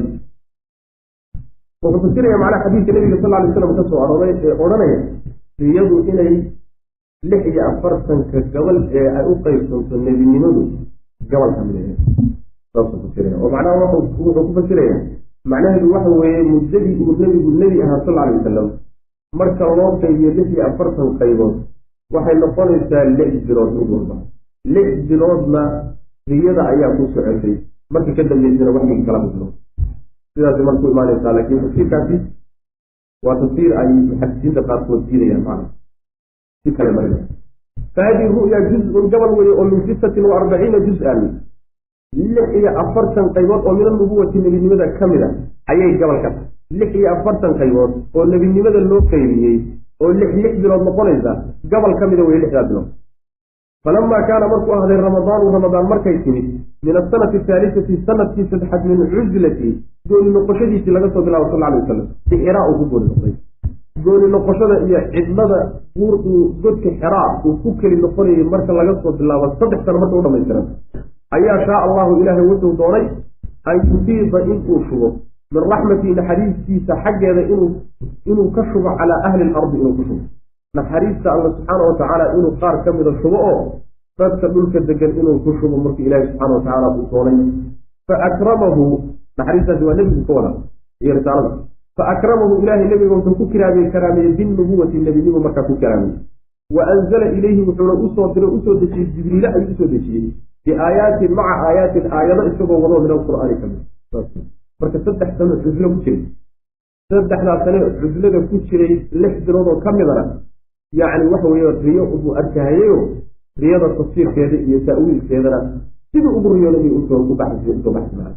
wuxuu fasiraya macnaha xadiidka nebiga sal alay slam ka soo arooray ee odhanaya riyadu inay lix iyo afartanka gabal ee ay u qaybsanto nebinimadu gabal ka mid saasuu fasiraya oo macnaha wuxuu ku fasiraya macnaheedu waxa weeye muddadii uu nebigu nebi ahaa sal alay wasalam marka loo qaybiyo lix iyo afartan qaybood waxay noqonaysaa lix bilood mid walba lix biloodna riyada ayaa ku socotay marka ka dambeysana waxyigi kala midlo sidaas marku imaanaysaa laakiin tafsiirkaasi waa tafsiir ay muxadisiinta qaarkood diidayaan macna si kale marina fahadihi ru'ya juz-un gabal weye oo min sittatin wa arbaciina juz-an lix iyo afartan qaybood oo min anubuwati nebinimada ka mid a ayay gabal ka tahay lix iyo afartan qaybood oo nebinimada loo qaybiyey oo lix lix bilood noqonaysa gabal ka mida weye lixdaa bilood falamaa kaana markuu ahday ramadaanu ramadaan markay timid min asanati ahaalisati sanadkii saddexaad min cuzlati gooni noqoshadiisii laga soo bilaabo sal alay wasalam ixraa uu ku gooni noqday gooni noqoshada iyo cidlada guur uu godka xeraa uu ku keli noqonayay marka laga soo bilaabo saddex sano marka u dhamaystiran ayaa shaa allahu ilaahay wuxuu doonay an yufiida inuu shubo min raxmatii naxariistiisa xaggeeda inuu inuu ka shubo calaa ahli lardi inuu ku shubo naxariista alla subxaana wa tacaala inuu qaar ka mida shubo oo dadka dhulka degan inuu ku shubo markii ilaahi subxana wa tacaala uu doonay fa akramahu naxariistaasi waa nebigu ka wada iyo risaalada fa akramahu ilaahay nebiga wuxuu ku kiraamiyey karaameeyey binnubuwati nebinimo markaa ku karaamiyey wa anzala ilayhi wuxuuna usoo diray usoo dejiyey jibriile ayuu usoo dejiyey biaayaatin maca aayaatin aayado isagoo wado min alqur'aani ka mid marka saddex sano cuslo ku jiray saddexdaa sane cuslada ku jiray lix bilood oo ka midana yacni waxa weeye riyo ubuu arkahayeyo riyada tafsiirkeeda iyo ta'wiilkeedana siduu ugu riyooday usoo ku baxsay usoo baxsimaa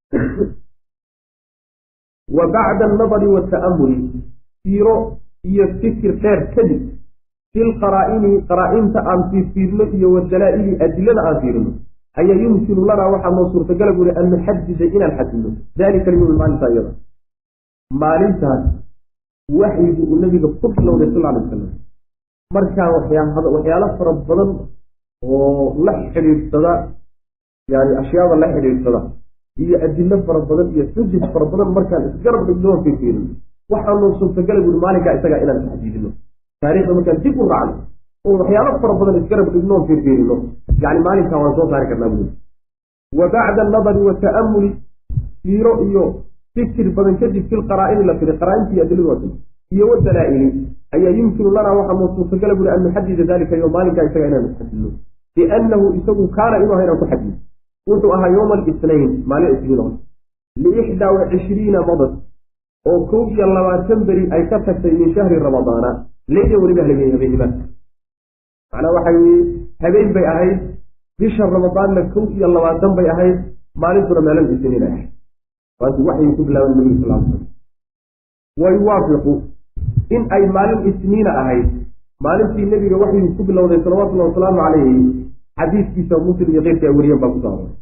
wa bacda annadari wata'amuli siiro iyo fikir dheer kadib fi lqaraa'ini qaraa-inta aan fiirfiirno iyo wadalaa'ili adilada aan fiirino ayaa yumkinu lanaa waxaa noo suurtagala buuri an nuxadida inaan xadidno dalika alyowm maalinta iyada maalintaas waxyigu uu nabiga ku bilowday sal alay wasalam markaa waxyaalo fara badan oo la xidhiidhsada yani ashyaada la xidhiidhsada iyo adilo fara badan iyo xujaj fara badan markaan isgarab dhigno fiirfiirino waxaanoo suurtagala buuri maalinkaa isagaa inaan taxdiidino taarikhda markaan dib u raacno oo waxyaalo fara badan isgarab dhignoon fiirfiirino yani maalinkaa waan soo saari karnaa buuri wa bacda annadari wata'amuli fiiro iyo fikir badan kadib fi lqaraa'ini la firay qaraa-intii adiladu waa iyo wadalaa'ili ayaa yumkinu lanaa waxaa noo suurtagala buuri an nuxadida dalika yo maalinkaa isaga inaan xadidno biannahu isagu kaana inuu aha inaan ku xadidno wuxuu ahaa yowma alisnayn maalin isniin oo liixdaa wa cishriina madad oo kow iyo labaatan beri ay ka tagtay min shahri ramadaana leyla weliba habeenima macnaa waxa weye habeen bay ahayd bisha ramadaanna kow iyo labaatan bay ahayd maalintuna meelan isniin ay ahayd waanti waxyuu ku bilaaban nabiga sal l slam wa yuwaafiqu in ay maalin isniina ahayd maalintii nebiga waxyuu ku bilowday salawatullahi wasalaamu calayhi xadiiskiisa muslim iyo keyrkii ay wariyeen baa kusoo aroray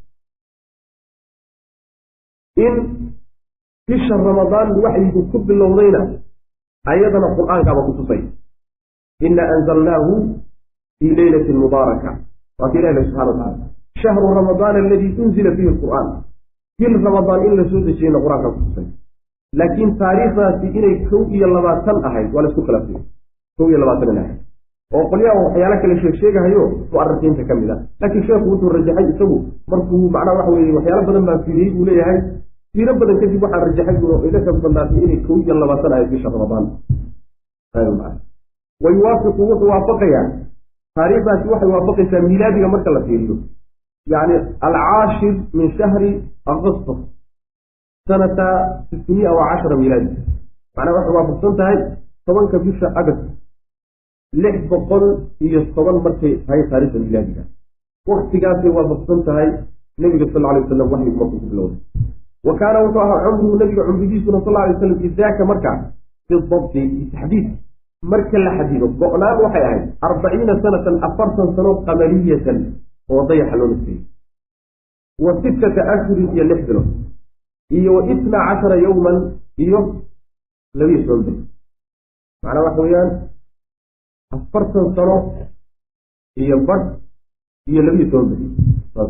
in bisha ramadaan waxyigu ku bilowdayna ayadana qur-aankaaba kutusay ina anzalnaahu fii leylatin mubaaraka waa ka ilahi subxana wa tacala shahru ramadaan aladii unzila fiihi lqur'aan bil ramadaan in la soo dejiyeyna qur-aankaa kutusay laakiin taariikhdaasi inay kow iyo labaatan ahayd waa la isku khilaafay kow iyo labaatan inay ahayd oo qolyaha waxyaalo kale sheeg sheegahayo mu'arikiinta ka mid ah laakiin sheekhu wuxuu rajaxay isagu markuu macnaha waxa weye waxyaalo badan baa fiiriyey buu leeyahay fiiro badan kadib waxaa rajaxay buu iga xoog badnaatay inay kow iyo labaatan ahayd bisha ramadaan wa yuwaafiqu wuxuu waafaqayaa taariikhdaasi waxay waafaqaysaa miilaadiga marka la fiiriyo yacni alcaashir min shahri agustus sanata sitmiya wa cashara miilaadi macnaha waxay waafaqsan tahay tobanka bisha agast lix boqol iyo toban markay tahay taarikhda miilaadiga waktigaasay waafaqsan tahay nebiga sal alay wasalam waxyigu markuu ku bilowday wa kaana wuxuu ahaa cumruhu nebiga cumrigiisuna sal alay wasalam idaaka markaa bidabti taxdiid marka la xadido go-naan waxay ahayd arbaciina sanatan afartan sano qamariyatan oo dayaxa loo nisbeeyey wa sittata ashhurin iyo lix bilood iyo wa itna cashara yowman iyo labiyo toban bil macnaa waxa weeyaan afartan sano iyo badh iyo labiyo toban beri saas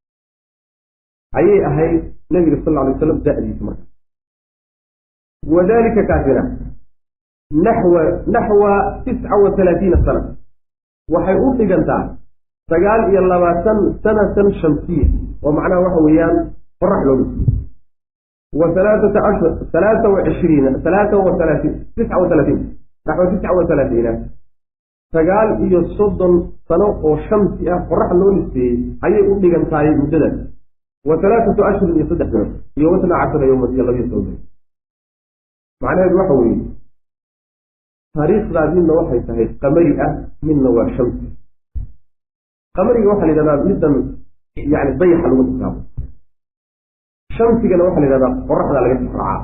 ayay ahayd nabiga sal lla alay waslam da-diisa marka wadalika kaasina naxwa naxwa tisca wa talaatiina sana waxay u dhigantaa sagaal iyo labaatan sanatan shamsiya oo macnaha waxa weeyaan qorax looga siiye wa halaaata ashhur halaata wa cishriina halaata wa halaatiin tisca wa halaatiin naxwa tisca wa halaatiina sagaal iyo soddon sano oo shamsi ah qorax loo liseeyey ayay u dhigan tahay muddadaas wa halaaatu ashhurin iyo saddex bilood iyo wasna cashara yowman iyo labiyo toban bilood macnaheedu waxa weeye taariikhdaa midna waxay tahay qamari ah midna waa shamsi qamariga waxaa la yidhahdaa middan yani dayaxa lagu xisaabo shamsigana waxaa la yidhahdaa qoraxda laga tixraacaa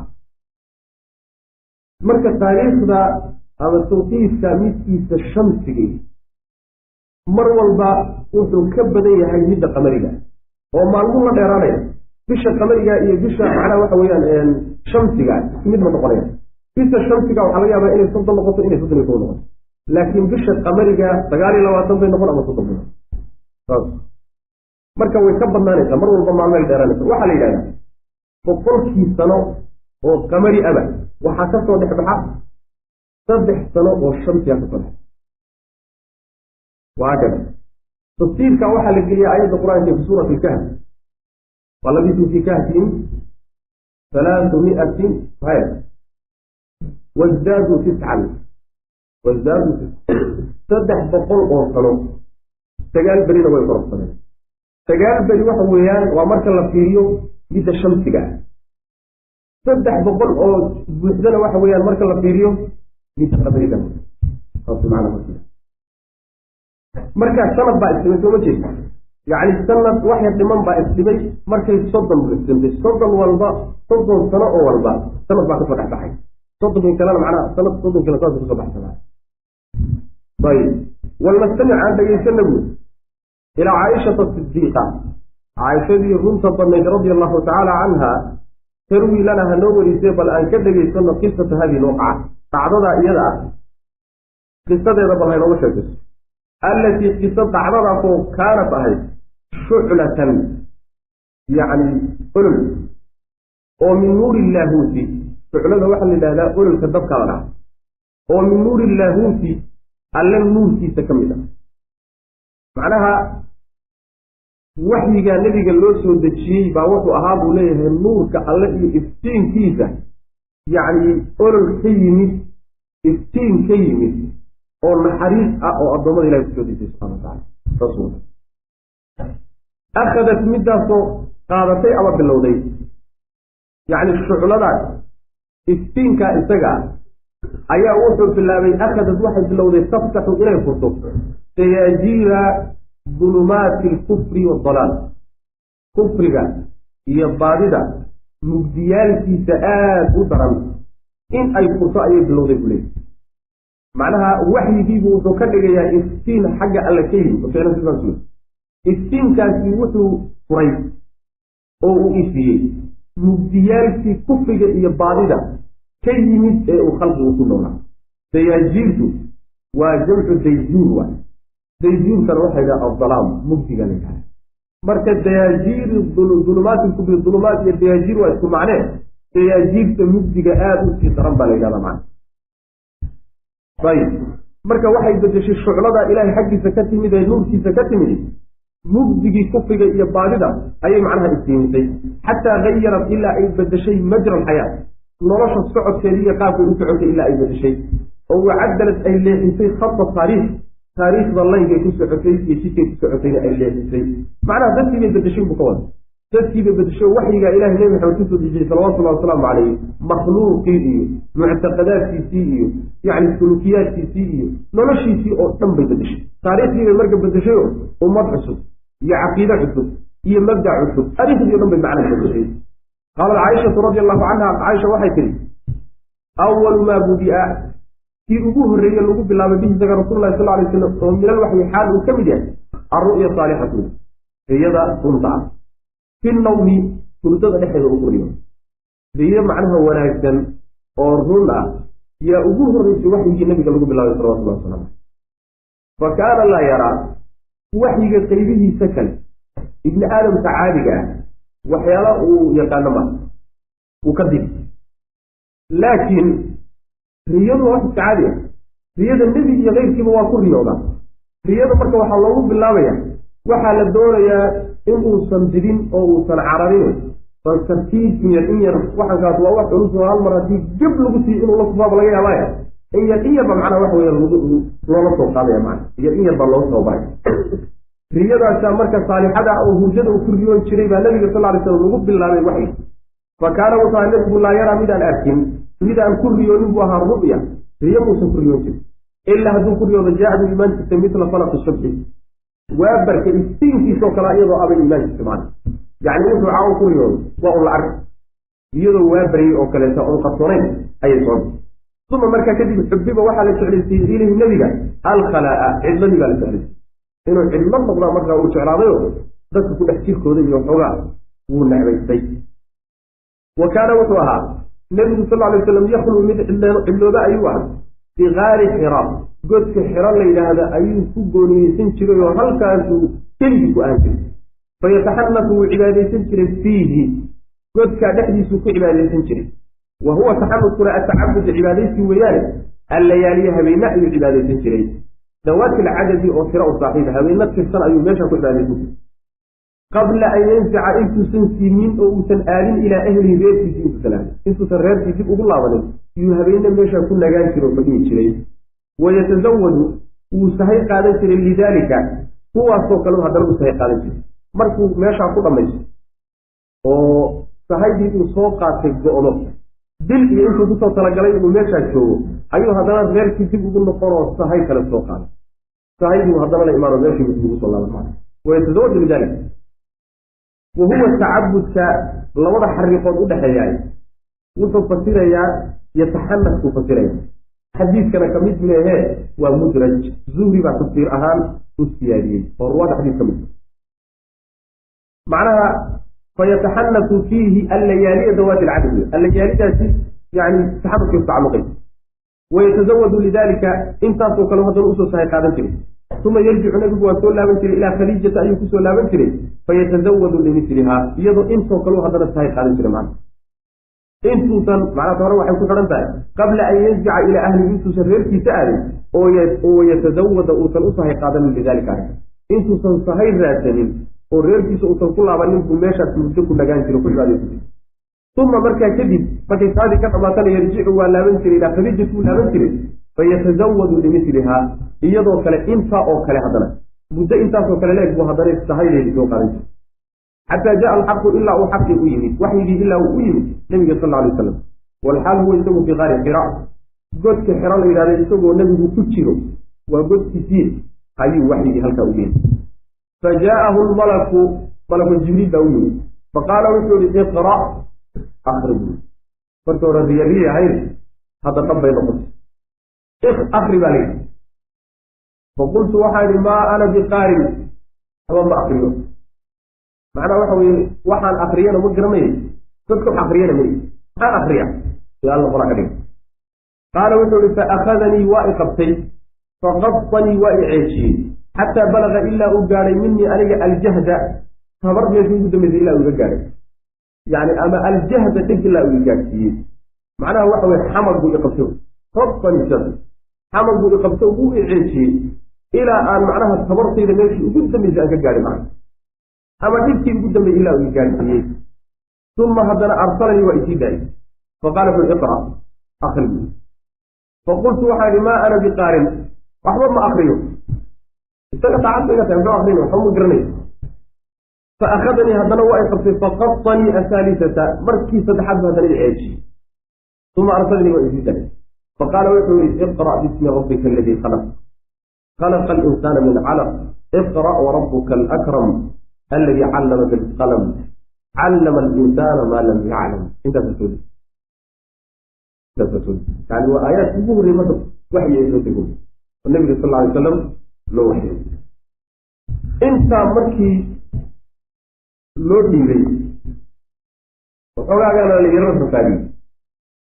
marka taariikhda ama tawqiifka midkiisa shamsigii mar walba wuxuu ka badan yahay midda qamariga oo maalmuhu la dheeraanaya bisha qamariga iyo bisha macnaha waxa weeyaan shamsiga isku mid ma noqonaya bisha shamsiga waxaa laga yaabaa inay soddon noqoto inay soddon iyo kow noqoto laakiin bisha qamariga sagaal iyo labaatan bay noqon ama soddon bay noqon saas marka way ka badnaanaysaa mar walba maalmay dheeraanaysa waxaa la yidhahdaa boqolkii sano oo qamari aba waxaa ka soo dhex baxa saddex sano oo shamsiga ka soo dhex waa kada tafsiirka waxaa la geliya aayadda qur-aanka fi suurati ilkahf walabisu fi kahfihim halaatu miatin haya wasdaaduu tiscan wasdaaduu tiscan saddex boqol oo sano sagaal berina way kororsadeen sagaal beri waxa weeyaan waa marka la fiiriyo midda shamsiga ah saddex boqol oo buuxdana waxa weeyaan marka la fiiriyo midda qamariga saas macna marka markaa sanad baa isdhimay sooma jeeda yacni sanad waxya dhiman baa isdhimay markay soddon buuxsantay soddon walba soddon sano oo walba sanad baa kasoo dhex baxay soddonkin kalena macnaha sanad soddon kale saas kasoo baxsanaa ayib walnastamic aan dhegaysana buuri ilaa caaishata sidiiqa caaishadii runta badnayd radia allahu tacaala canha tarwi lana ha noo warisee bal aan ka dhegaysano qisata hadii lwaqaca dhacdadaa iyada ah qisadeeda bal haynooga sheekayso allatii qiso dhacdadaasoo kaanat ahayd shuclatan yacni olol oo min nuuri illaahuuti shuclada waxaa la yidhahdaa ololka dabka la dhaha oo min nuuri illaahuuti alle nuurkiisa ka mid ah macnaha waxyigaa nebiga loo soo dejiyey baa wuxuu ahaa buu leeyahay nuurka alle iyo iftiinkiisa yacni olol ka yimid iftiin ka yimid oo naxariis ah oo addoommada ilahi kusoo dejiyey subxana watacala saas w akhadat middaasoo qaadatay ama bilowday yacni shucladaas iftiinkaa isaga ah ayaa wuxuu bilaabay akhadat waxay bilowday taftaxu inay furto sayaajiira dulumaati alkufri waaldalaal kufriga iyo baadida mugdiyaalkiisa aada u daran in ay furto ayay bilowday buu leeyay macnaha waxyigiibu wuxuu ka dhigayaa iftiin xagga alle ka yimi ficlan sidaas wey iftiinkaasi wuxuu furay oo uu ifiyey mugdiyaalkii kufriga iyo baadida ka yimid ee uu khalqigu ku noolaa dayaajiirtu waa jamcu dayjuur waay dayjuurkana waxaa yidhaha aldalaam mugdiga la yidhaha marka dayaajiir dulumaati kufri dulumaat iyo dayaajiir waa isku macnee dayaajiirta mugdiga aada u sii daran baa la yidhahdaa macna ayib marka waxay bedeshay shuclada ilaahay xaggiisa ka timid ee nuurkiisa ka timid mugdigii kufriga iyo baadida ayay macnaha iftiimisay xataa gayarat ilaa ay bedeshay majra alxayaa nolosha socodkeedii iyo qaabkay u socotay ilaa ay bedeshay oo wacadalad ay leexisay khata taariikh taariikhda laynkay ku socotay iyo jidkay ku socotayna ay leexisay macnaha dadkii bay bedeshay buu ka wada dadkii bay bedeshay waxyigaa ilahay nebi maxamed kusoo dejiyey salawatullahi wasalaamu calayh makhluuqii iyo muctaqadaadkiisii iyo yacni sulukiyaadkiisii iyo noloshiisii oo dhan bay bedeshay taariikhdii bay marka bedeshay oo ummad cusub iyo caqiide cusub iyo mabdac cusub arrintii o dhan bay macnaha bedeshay qaalat caaishatu radi allahu canha caaisha waxay tihi awalu maa budia kii ugu horreeye lagu bilaabay bihi isaga rasullahi sal alay slam oo minal waxyi xaal uu ka mid yahay alru'ya saalixatu riyada runta ah fi nawmi hurdada dhexeeda ugu riyo riyo macnaha wanaagsan oo run ah yaa ugu horreysay waxyigii nabiga lagu bilaabay salawatullahi wasalam fa kaana laa yaraa waxyiga qaybihiisa kale ibni aadamka caadiga ah waxyaala uu yaqaano ma uu ka dib laakiin riyadu waa iska caadi ah riyada nebi iyo keyrkiiba waa ku riyoodaa riyada marka waxaa loogu bilaabaya waxaa la doonayaa in uusan didin oo uusan cararin bal tartiib in yar in yar waxankaas waa wax culus oo hal mar haddii geb lagu siiyo inuu la kufaaba laga yaabaya in yar in yarba macnaa waxa weya loola soo qaadaya macna yar in yarba loo soo baray riyadaasa marka saalixada oo hurjada uu ku riyoon jiray baa nabiga sal lay slam lagu bilaabay waxyi fa kaana wuxuu aha nebigu laa yaraa midaan arkin midaan ku riyoonin buu ahaa ru'ya riyo muusan ku riyoon jirin ilaa hadduu ku riyoodo jaa-adu iimaankiisa mitla falaqi subxi waa barka iftiinkiisoo kale iyadoo abay iimaankiisa macna yacni wuxuu caawo ku riyoodo waa un la arka iyadoo waa baryay oo kaleeta oon qarsoonayn ayay soo uma markaa kadib xubiba waxaa la jeclaysiiyey ilayhi nebiga alkhalaa'a cidladii baa la jeclaysiyey inuu cidlo noqdaa markaa uu jeclaadayo dadka ku dhex jirkooda iyo xoogaa wuu necbaystay wa kaana wuxuu ahaa nebigu sal alay waslam yakhluu mid cidlooba ayuu ahaa bigaari xira godka xiro la yidhaahda ayuu ku gooniyeysan jiray oo halkaasuu keligii ku ahan jiray fayataxanafu wuu cibaadaysan jiray fiihi godkaa dhexdiisuu ku cibaadaysan jiray wa huwa taxanuskuna atacabud cibaadaysi weeyaane allayaaliya habeena ayuu cibaadaysan jiray dawaati alcadadi oo tiro u saaxiiba habeena tirsan ayuu meesha ku cibaadaysan jiray qabla an yansica intuusan siinin oo uusan aadin ilaa ahlihi reerkiisi intuusan aadin intuusan reerkii dib ugu laabanin yuu habeenne meesha ku nagaan jiro oo fadhihi jiray wayatasawadu wuu sahay qaadan jiray lidaalika kuwaasoo kale haddana u sahay qaadan jiray markuu meeshaa ku dhammaysto oo sahaydii uu soo qaatay go'do dil iyo intuu kusoo talagalay inuu meeshaa joogo ayuu haddana reerkii dib ugu noqonoo sahay kale soo qaaday sahaydii haddana la imaano meeshii dib ugu soo laaban wayatasawadu lidaalika wa huwa tacabudka labada xariiqood u dhexeeyaay wuxuu fasirayaa yataxanafkuu fasiraya xadiidkana ka mid meehee waa mudraj zuhri baa tafsiir ahaan u siyaadiyey oo ruwaada xadiis ka mid macnaha fayataxanafu fiihi allayaaliya dawaati alcadad allayaalidaasi yani taxanufkay ku tacaluqay wayatasawadu lidalika intaasoo kale haddana usoo sahay qaadan jiray uma yarjicu nabigu waa soo laaban jiray ilaa khadiijata ayuu kusoo laaban jiray fayatasawadu limilihaa iyadoo intoo kaleu haddana sahay qaadan jiray macna intuusan macnaata hore waxay ku xidhan tahay qabla an yanzica ilaa ahlihi intuusan reerkiisa aadin oo yatasawada uusan u sahay qaadanin lidalika arrinka intuusan sahay raadsanin oo reerkiisa uusan ku laabanin buu meeshaas muddo ku nagaan jiro ku cibaadaysan jiray uma markaa kadib markay saadii ka dhamaatana yarjicu waa laaban jiray ilaa khadiijatu wuu laaban jiray fayatasawadu limilihaa iyadoo kale intaa oo kale haddana muddo intaasoo kale leeg buu haddana sahaydeedii soo qaadan jiray xataa jaa alxaqu ilaa uu xaqii u yimid waxyigii ilaa uu u yimid nebiga sal alay wasalam walxaal huwa isagu fii qaari xira godka xiro la yidhahda isagoo nebigu ku jiro waa godkiisii ayuu waxyigii halkaa u yimid fa jaa'ahu lmalaku malaku jibriil baa u yimid faqaala wuxuu yihi iqra akri buu marka hore riyariyi ahayd hadda dhab bay noqotay akri baa layidhi faqultu waxaa idhi maa ana biqaarin haba ma akriyo macnaha waxa weye waxaan akriyana ma garanay dadka wax akriyana may maxaan akriya si alla qora ka dhig qaala wuxuu ihi faakhadanii waa i qabtay faqabanii waa i ceejiyey xataa balaga ilaa uu gaadhay minii aniga aljahda tabar meeshii ugu dambaysay ilaa uu iga gaadhay yani ama aljahda dhig ilaa uu i gaadhsiiyey macnaha waxa weye xamar buu i qabtay qabanii sas xamar buu i qabtay wuu i ceejiyey ilaa aan macnaha tabartayda meeshii ugu dambaysay aan ka gaadhay macna ama dhibkii ugu dambeeyey ilaa uu gaadhsiiyey uma haddana arsalanii waa isii daayey faqaala wuxu iqra akri bu faqultu waxaa idhi maa ana biqaarin waxba ma akriyo isaga daacad ba iga tahay muxuu akrin waxba ma garanayo faakhadanii haddana waa i qabtay faqabanii ahaalisata markii saddexaad bu haddana i ceejiyey uma arsalanii waa isii daayey faqaala wuxuu yihi iqra bismi rabbika aladii khalaq khalaqa alinsaana min calaq iqra warabuka alakram alladii callama bilqalam callama alinsaana maa lam yaclam intaas yani waa aayaadki ugu horrey marka waxyi ay soo dego oo nebiga sal alay wasalam loo waxyay intaa markii loo dhiibay waxoogaagana la yaro rafaadiyey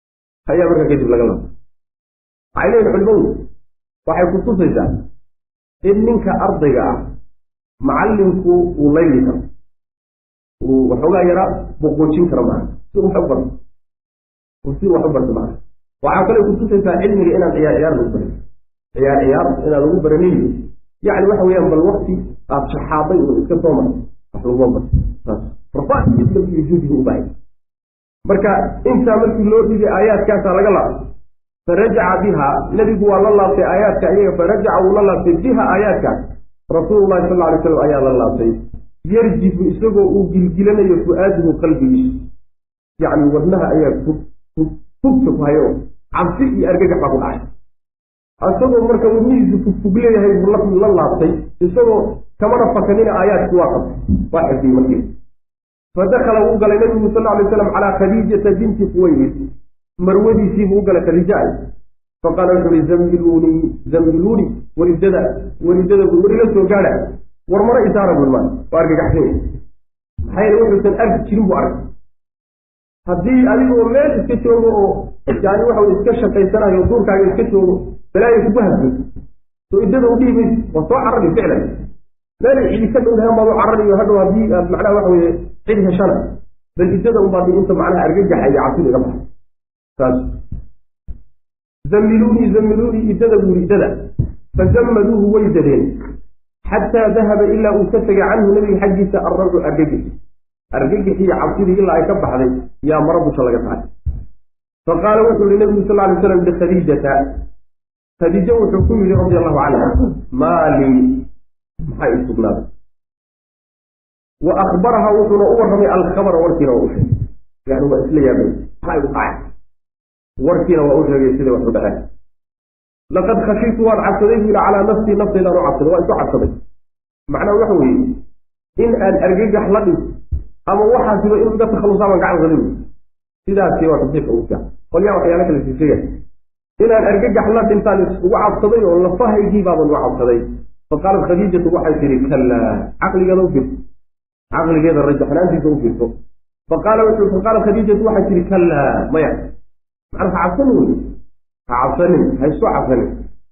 ayaa marka kadib laga laba waxay leeyihin culimadu waxay ku tusaysaa in ninka ardayga ah macallinku uu layli karo uu waxoogaa yaraa boqoojin karo maaha si wax u barto si wax u barto maaha waxaa kale kutusaysaa cilmiga inaan ciyaar ciyaar lagu barin ciyaar ciyaar inaan lagu baranin yacni waxa weeyaan bal wakti aad shaxaaday oo iska soo martay wax laguma barto saas rafaaiyo juhdiga u bahay marka intaa markii loo dhigay aayaadkaasaa laga laabtay farajaca biha nebigu waa la laabtay aayaadka iyaga farajaca wuu la laabtay biha aayaadkaas rasuululahi sal alay slam ayaa la laabtay yarjifu isagoo uu gilgilanayo fu-aadahu qalbigiisa yacni wadnaha ayaa fugta ku hayo cabsi iyo argagax baa ku dhacay isagoo marka wadnihiisu fugfug leeyahay buu la laabtay isagoo kamana fakanina aayaadki waa qabtay waa xifdiyey markii fadakala wuu galay nabigu sal alay slam calaa khadiijata binti quwaylid marwadiisiibuu u galay khadiijaay faqaala wuxu uhi zambiluunii zambiluunii waridada waridada weriga soo gaadha war mara isaara bulmaan waa argagaxsanya maxaa yeele wuxuusan arki jirin buu arkay haddii adigoo meel iska joogo oo yani waxa wey iska shaqaysanayo duurkaaga iska joogo balaayo kugu hadso soo iddada u dhihi mayso waa soo carari ficlan meelay cidi ka dhowdahan baad u carariyo hadhow haddii aad macnaha waxa weye cid heshana bal iddada unbaad inta macnaha argagaxa iyo cabsida iga baxay saas zammiluunii zammiluunii iddada buuri iddada fazammaduuhu way dadeen xataa dahaba ilaa uu ka tegay canhu nabiga xaggiisa arracu argagix argagixii iyo cabsidii ilaa ay ka baxday yaa mara busha laga tahay faqaala wuxuu yihi nabigu sal lay slam likhadiijata khadiijo wuxuu ku yidhi radi allahu canha maalii maxaa ii sugnaaday wa akhbaraha wuxuuna u warramay alkhabara warkiina waa u sheegay yani waa isla yaabay maxaa igu dhacay warkiina waa u sheegay siday wax u dhaceen laqad khashiitu waan cabsaday buu yihi calaa nafsii naftaydaan u cabsaday waa isu cabsaday macnaha waxa weeye in aan argagax la dhig ama waxaasiba inuu iga takhalusaa baan gacan qalin sidaasi waa tasdiiqa ugu fiican qolyaa waxyaala kale siisaya inaan argagax la dhintaan ugu cabsaday oo lafahaygii baaban uga cabsaday faqaalat khadiijatu waxay tihi kallaa caqligeeda u firto caqligeeda rajaxnaantiisa u firto faqaala wuxuu faqaalat khadiijatu waxay tihi kallaa maya macnaa ha cabsanin wey ha cabsanin ha isu cabsanin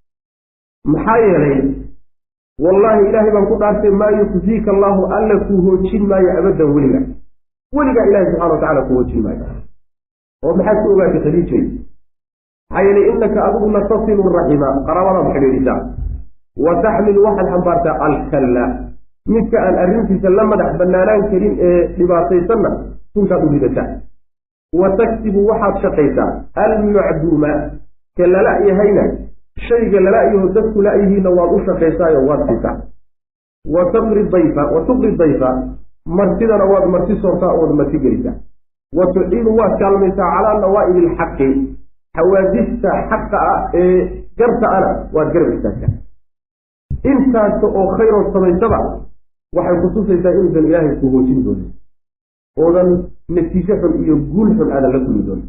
maxaa yeelay wallaahi ilaahay baan ku dhaartay maa yukfiika allaahu alla kuu hoojin maayo abaddan weliga weligaa ilahay subxana wa tacala kuu hoojin maayo oo maxaad ku ogaatay khadiijay maxaa yeelay innaka adigu latasilu raxima qaraabadaad xidhiidhisaa wa taxmilu waxaad xambaartaa alkalla midka aan arrintiisa la madax bannaanaan karin ee dhibaataysanna sunkaad u ridataa wa taksibu waxaad shaqaysaa almacduuma ka lala yahayna shayga lala-yaho dadku la-yihiinna waad u shaqaysaayo waad siisaa wa taqri dayfa wa tuqri dayfa martidana waad marti soortaa ood marti gelisaa wa tuciinu waad kaalmaysaa calaa nawaa'ibi ilxaqi xawaadista xaqa ah ee garta ana waad garab istaagtaa intaasta oo khayrood samaysaba waxay kutusaysaa inuusan ilaahay ku hoojin doonin oodan natiijo xun iyo guul xun aadan la kulmi doonin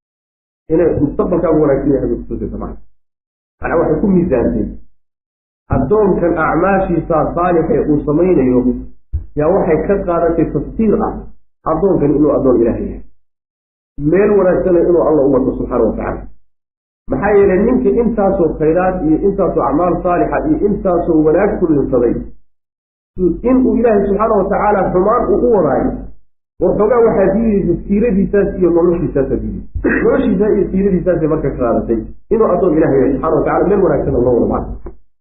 inay mustaqbalkaagu wanaagsan yahay bay kutusaysa maa manaa waxay ku miisaantay addoonkan acmaashiisa saalixa ee uu samaynayo yaa waxay ka qaadatay tafsiir ah addoonkan inuu addoon ilaaha yahay meel wanaagsana inuu alla u wato subxaana wa tacala maxaa yeelay ninka intaasoo khayraad iyo intaasoo acmaal saalixa iyo intaasoo wanaag kulinsaday inuu ilaahay subxaana wa tacaala xumaan uu u wadaayo waxoogaa waxaa diidaysa siiradiisaas iyo noloshiisaasa diidaysa noloshiisa iyo siiradiisaasay marka ka qaadatay inuu addoon ilaah yahay subxana wa tacala meel wanaagsan loo wada maca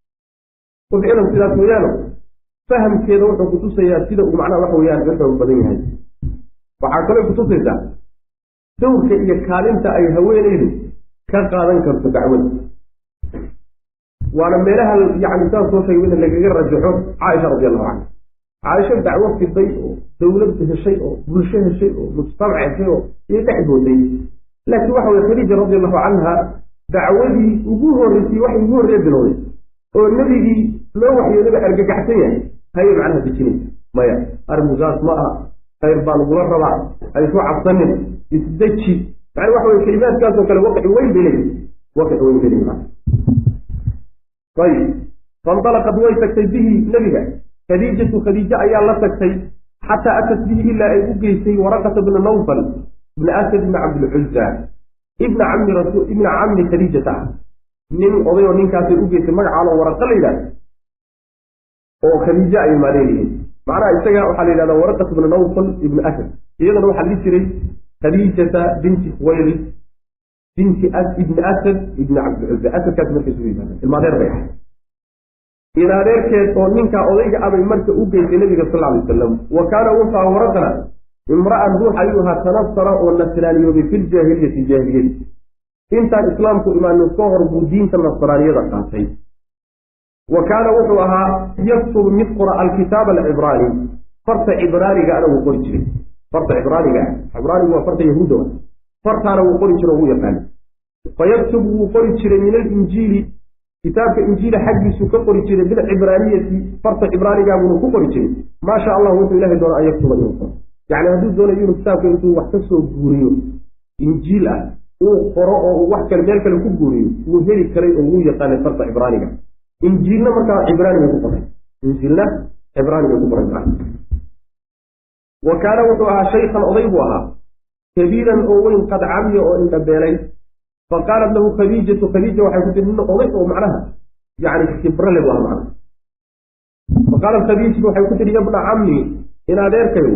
ficlan sidaas weeyaano fahamkeeda wuxuu kutusayaa sida uu macnaha waxa weyaan ka xoog badan yahay waxaa kaloo kutusaysaa dowrka iyo kaalinta ay haweenaydu ka qaadan karto dacwada waana meelaha yani saan soo sheegay in lagaga rajaxo caaisha radi allahu canha caaisho dacwo fiday oo dowlad heshay oo bulsho heshay oo mujtamac heshay oo iyo dhex booday laakiin waxa weye khadiija radi allahu canha dacwadii ugu horreysay waxay ugu horreye bilowday oo nebigii loo waxyoodaba argagaxsan yahay hayay macnaha dejinaysa maya arrinkusaas ma aha khayr baa lagula rabaa ha isu cabsanin isdeji macna waxa weye kelimaadkaasoo kale waqci weyn bay leeyihi waqci weyn bay leeyihi ayib faindalaqad way tagtay bihi nebiga khadiijatu khadiijo ayaa la tagtay xataa atat bihi ilaa ay u geysay waraqata bna nawfal ibna asad ibna cabdilcuza ibna cammi rasul ibna cammi khadiijata ah nin odayoo ninkaasay u geysay magacaalo waraqa la yidhahda oo khadiijo ay maaleeliyiin macnaha isaga waxaa la yidhahdaa waraqat ibnu nawfal ibnu asad iyadana waxaa la dhihi jiray khadiijata binti khuwaylis binti ibni asad ibni cabdilcuzza asadkaasi markay isugu yimaadeen ilmaadeer bay ahay inadeerkeed oo ninkaa odayga abay marka u geysay nabiga sal alay wasalam wa kaana wuxua waraqana imra'an ruux ayuu ahaa tanasara oo nasraaniyoobay filjaahiliyati jaahiliyadi intaan islaamku imaanin ka hor buu diinta nasraaniyada qaatay wa kaana wuxuu ahaa yaktubu mid qora alkitaaba alcibraani farta cibraaniga ana wuu qori jiray farta cibraaniga ah cibraanigu waa farta yahuuda wa fartaana wuu qori jiro wuu yaqaanay fayaktubu wuu qori jiray min alinjiili kitaabka injiila xaggiisuu ka qori jiray bilcibraaniyati farta cibraanigaabuna ku qori jiray maa sha allah wuxuu ilahay doona an yaktuba inuu qoro yacni hadduu doonayo inuu kitaabka intuu wax ka soo guuriyo injiil ah uu qoro oo uu wax kale meel kale ku guuriyo wuu heli karay oo wuu yaqaanay farta cibraaniga injiilna markaa cibraani bay ku qoray injiilna cibraani bay ku qoray wa kaana wuxuu ahaa shaykhan oday buu ahaa kabiiran oo weyn qad camiya oo indhabeelay faqaalat lahu khadiijatu khadiija waxay ku tiri nin oday oo macnaha yani khibrale bu aha macna faqaalat khadiijatu waxay ku tihi yabna cammi in adeerkayo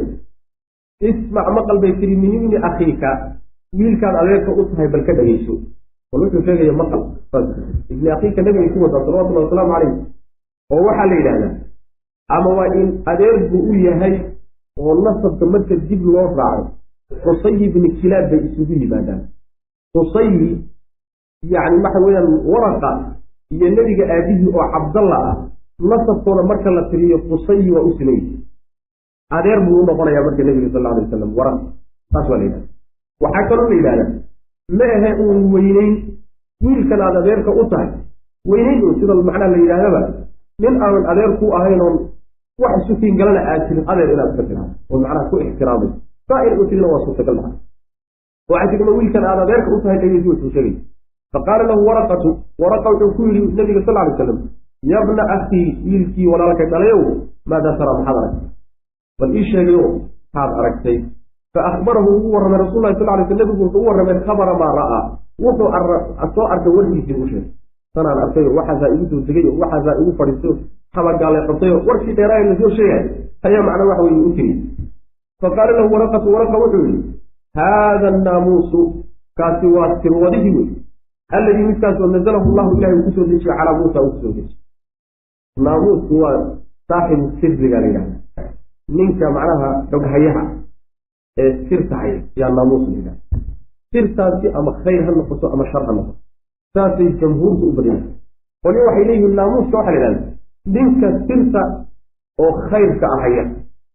ismac maqal bay tihi min ibni akhiika wiilkaad adeerka u tahay bal ka dhegeyso bal wuxuu sheegaya maqal ibni akhiika nabigay ku wadaa salawatullahi wasalaamu calayh oo waxaa la yidhahdaa ama waa in adeer buu u yahay oo nasabka marka dib loo raaco xusayi ibni kilaab bay isugu yimaadaan xusayi yacni waxa weeyaan waraqa iyo nebiga aabihii oo cabdalla ah nasabkooda marka la tiriyo xusayi waa u simayy adeer buu u noqonayaa marka nebiga sal alay wasalam waraq saas waa la yidhahda waxaa kaloo la yidhahdaa ma ahe uun weyneyn wiilkan aad adeerka u tahay weyneyn un sida macnaha la yidhahdaba nin aanan adeer ku ahayn oon wax sukiin galana aad jirin adeer inaad ka tiraado oo macnaha ku ixtiraamayso saa in u tirina waa suurtagal maca waxay tirima wiilkan aad adeerka u tahay dhegeysi wuxuu sheegay faqaala lahu waraqatu waraqa wuxuu ku yidhi nabiga sal alay slam yabna akhii wiilkii walaalkay dhalayow maadaa taraa maxaad aragtay bal ii sheegayo maxaad aragtay fa akhbarahu ugu warramay rasul lahi sal lay sl nabigu wuxuu u warramay khabara maa ra'aa wuxuu soo arkay warkiisii u sheegay sanaan arkayo waxaasaa igu soo degayo waxaasaa igu fadhiisayo habagaale qabtayo warkii dheeraayo lasoo sheegay ayaa macna waxa weye u tiri faqaala lahu waraqatu waraqa wuxuu yihi haada annaamuusu kaasi waa sirwadihii wey alladii midkaasoo nazalahu llahu ilahay uu kusoo dejiye calaa muusa uu kusoo dejiye naamuusku waa saaxibu sirriga la yidhahda ninka macnaha dhoghayaha ee sirta haya yaa naamuus la yidhahda sirtaasi ama khayr ha noqoto ama shar ha noqoto saasay jamhuurtu u badanya qolyo waxay leeyihiin naamuuska waxaa la yidhahda ninka sirta oo khayrka ahaya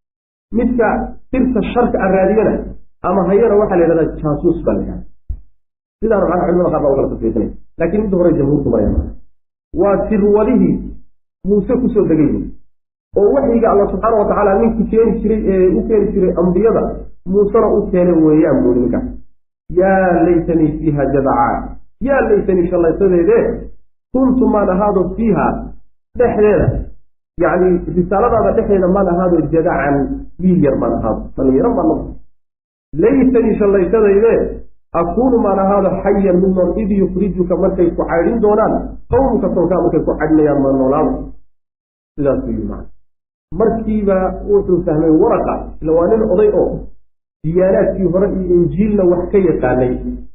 midka sirta sharka a raadiyana ama hayana waxaa la yidhahdaa jaasuus baa la yidhahda sidaana macnaha culimada qaar baa u kala tasriixinaya laakiin midda hore jamhuurtu maraya waa sirwadihii muuse kusoo degay oo waxyiga alla subxaana wa tacaala ninkii keeni jiray ee u keeni jiray ambiyada muusena u keene weeyaan buuri ninkaas yaa laytanii fiiha jadacaa yaa laytanii shallaysadeedee kuntu maan ahaado fiiha dhexdeeda yacni risaaladaada dhexdeeda maan ahaado jadacan wiil yar maan ahaado dhallinyaro maan noqo laytanii shallaysadayde akuunu maan ahaado xayan mid nool id yukrijuka markay ku caydhin doonaan qowmka tolkaa markay ku caydhinayaan ma noolaado sidaasuu yii maa markiiba wuxuu fahmay waraqa ila waa nin oday oo diyaanaadkii hore iyo injiilna wax ka yaqaanay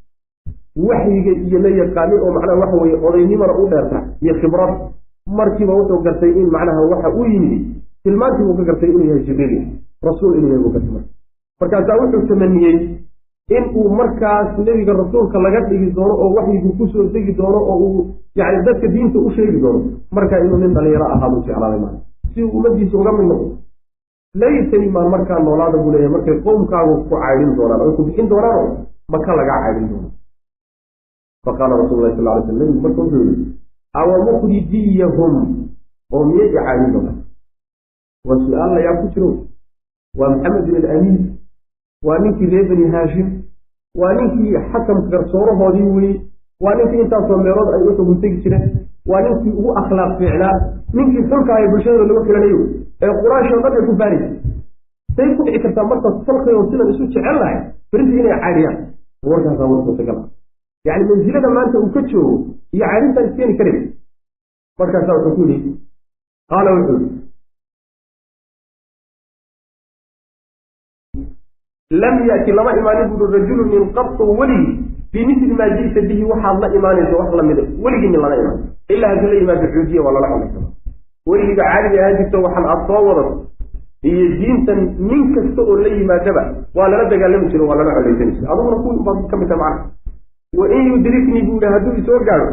waxyiga iyo la yaqaanay oo macnaha waxa weye odaynimana u dheerta iyo khibrad markiiba wuxuu gartay in macnaha waxa uu yimid tilmaantii buu ka gartay inuu yahay jibriil rasuul inuu yahay buu gartay marka markaasaa wuxuu tamaniyey in uu markaas nebiga rasuulka laga dhigi doono oo waxyigu kusoo degi doono oo uu yani dadka diinta u sheegi doono markaa inuu nin dhalinyaro ahaabuu jeclaaday maa si uu ummadiisa uga mid noqdo laytani maan markaa noolaada buu leeyahay markay qowmkaagu ku caydhin doonaan oy ku bixin doonaano maka lagaa caydhin doono faqaala rasul lahi sal lay sl nabigu marka wuxuu yihi awa mukhrijiyahum oo miyay i caydhin doonaan waa su-aal layaa ku jiro waa maxamed bin alamiin waa ninkii reer bani haashim waa ninkii xakamka garsoorahoodii weye waa ninkii intaasoo meelood ay u xugun tegi jireen waa ninkii ugu akhlaaq fiicnaa ninkii xulka ay bulshadooda lagu xilanayo ee quraashoo dhan ay ku baaraysa say ku dhici kartaa markaas tolkayoo sidan isu jecel lahay berinta inay caadhiyaan warkaasaa war suurtagal ah yacni mansilada maanta uu ka joogo iyo caadintaan iskeeni karay markaasaa wuxuu ku yidhi qaala wuxuu yihi lam ya'ti lama imaanin buuri rajulun min qabtu weligii bimithli maa ji'ta bihi waxaad la imaanayso wax lamida weligii min lala imaan ilaa haddii la yimaado xuujiya waa lala cunaysaa weligiiba caadiga ahaan jirto waxaan aad soo wadato iyo diintan nin kasta oo la yimaadaba waa lala dagaalami jiro waa lala colaysan jiro adiguna ku baad ka mid tahay macna wa in yudriknii buu yihi hadduu isoo gaadho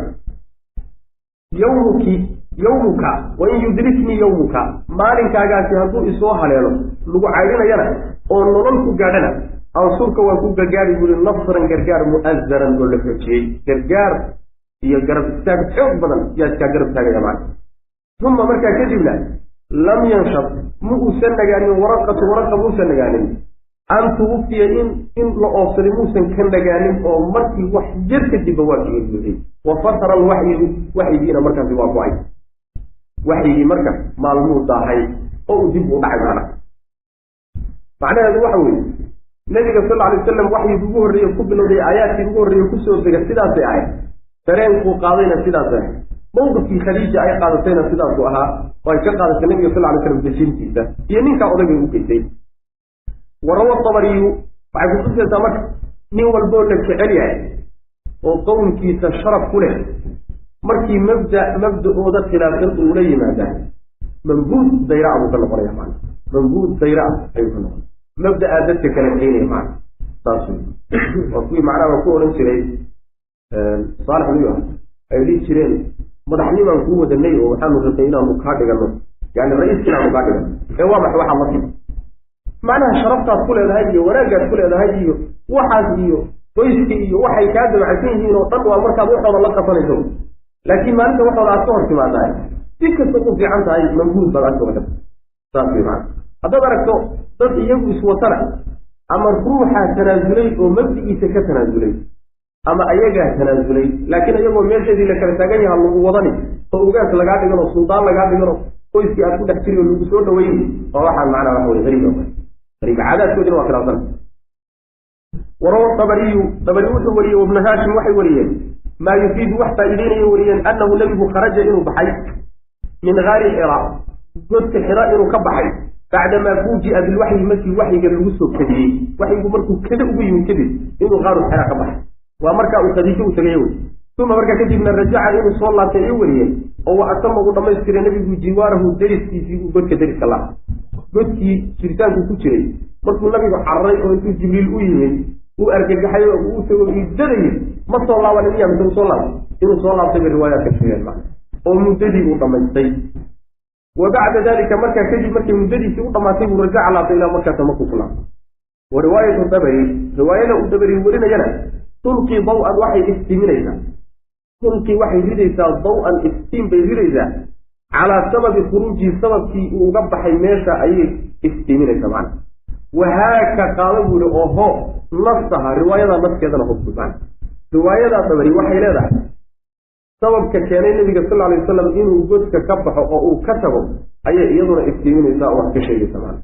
yawmuki yawmuka wa in yudriknii yawmuka maalinkaagaasi hadduu isoo haleelo lagu caydhinayana oo nolol ku gaadhana ansurka waa ku gargaari buuri nasran gargaar mu'azaran oo la xoojiyey gargaar iyo garab istaag xoog badan yaa iskaa garab taagaya macna uma markaa kadibna lam yanshab ma uusan nagaanin waraqatu waraqa muusan nagaanin an tuwufiya in in la oobsaday muusan ka nagaanin oo markii wax yar kadibba waa kaga buuxiyey wa fatara alwaxyigu waxyigiina markaasi waa go-ay waxyigii marka maalmuu daahay oo uu dib u dhacay macna macnaheedu waxa weeye nabiga sal alay wasalam waxyigi ugu horreeye ku bilowday aayaadkii ugu horreeye kusoo dega sidaasay ahayd dareenkuu qaadayna sidaasay ahayd mawqifkii khadiija ay qaadatayna sidaasuu ahaa oo ay ka qaadatay nabiga sal lay slam dejintiisa iyo ninkaa odagay u geysay warawa tabariyu waxay kutusaysaa marka nin walboo la jecel yahay oo qowmkiisa sharaf ku leh markii mabda mabda-ooda khilaafsan uu la yimaadaa mambuud dayra buu ka noqonaya maana mambuud dayra ayuu ka noqonaya mabda-aa dadka kala keenaya maana saas waa kuwii macnaha ku odhan jiray saalex nuyo ay dhihi jireen madaxnimaan kuu wadanay oo waxaanu rabnay inaanu kaa dhigano yani ra-iiska inaanu kaa dhigano ee waa max waxaa marka macnaha sharaftaad ku leedahay iyo wanaagaad ku leedahay iyo waxaas iyo qoyska iyo waxay kaa dabacsan yihiin oo dhan waa markaad waxooda la qasanayso laakiin maalinta waxooda aad ka hor timaadahay si kasta ku fiican tahay mambuud baad agtooda saas wey maana haddaad aragto dad iyagu iswatana ama ruuxaa tanaasulay oo mabdigiisa ka tanaasulay ama ayagaa tanaasulay laakiin iyagoo meesheedii la kala taagan yaha lagu wadani oo ugaas lagaa dhigano suldaan lagaa dhigano qoyskii aad ku dhex jiri oo lagu soo dhaweyni oo waxaan macnaa waxa wey hariib hariib caadaadkoodina waa khilaafsan warawa tabariyu tabari wuxuu wariyey wabnu haashim waxay wariyeen maa yufiidu wax faa'iideynaya wariyeen annahu nebigu kharaja inuu baxay min gaari xira godka xira inuu ka baxay bacdamaa fuuji'a bilwaxyi markii waxyiga lagu soo kadiyey waxyigu markuu kada ugu yimid kadib inuu qaaru xira ka baxay waa markaa uu khadiijo u tegay wey uma markaa kadibna rajaca inuu soo laabtay ay wariyeen oo wa atama uu dhamaystiray nebigu jiwaarahu deriskiisii uu godka deriska laha godkii jiritaanku ku jiray markuu nabigu cararay oo intuu jibriil u yimid uu argagaxay oo uu tago iidadayay ma soo laabanin miya mise uu soo laabtay inuu soo laabtay bay riwaayaadka sheegeen macna oo muddadii uu dhammaystay wa bacda dalika markaa kadib markay muddadiisii u dhammaatay buu rajaca laabtay ilaa markaasa markuu ku laabtay wa riwaayatu dabari riwaayada uu dabari warinayana tulqii daw-an waxay iftiiminaysaa tulqii waxay ridaysaa daw-an iftiin bay ridaysaa calaa sababi khuruujihi sababkii uu uga baxay meesha ayay iftiiminaysaa macna wahaaka qaada buu yihi oho nafsaha riwaayadaa nafkeedana hubtu macna riwaayadaa dabari waxay leedahay sababka keenay nabiga sal alay wasalam inuu godka ka baxo oo uu ka tago ayay iyaduna iftiiminaysaa oo wax ka sheegaysa macna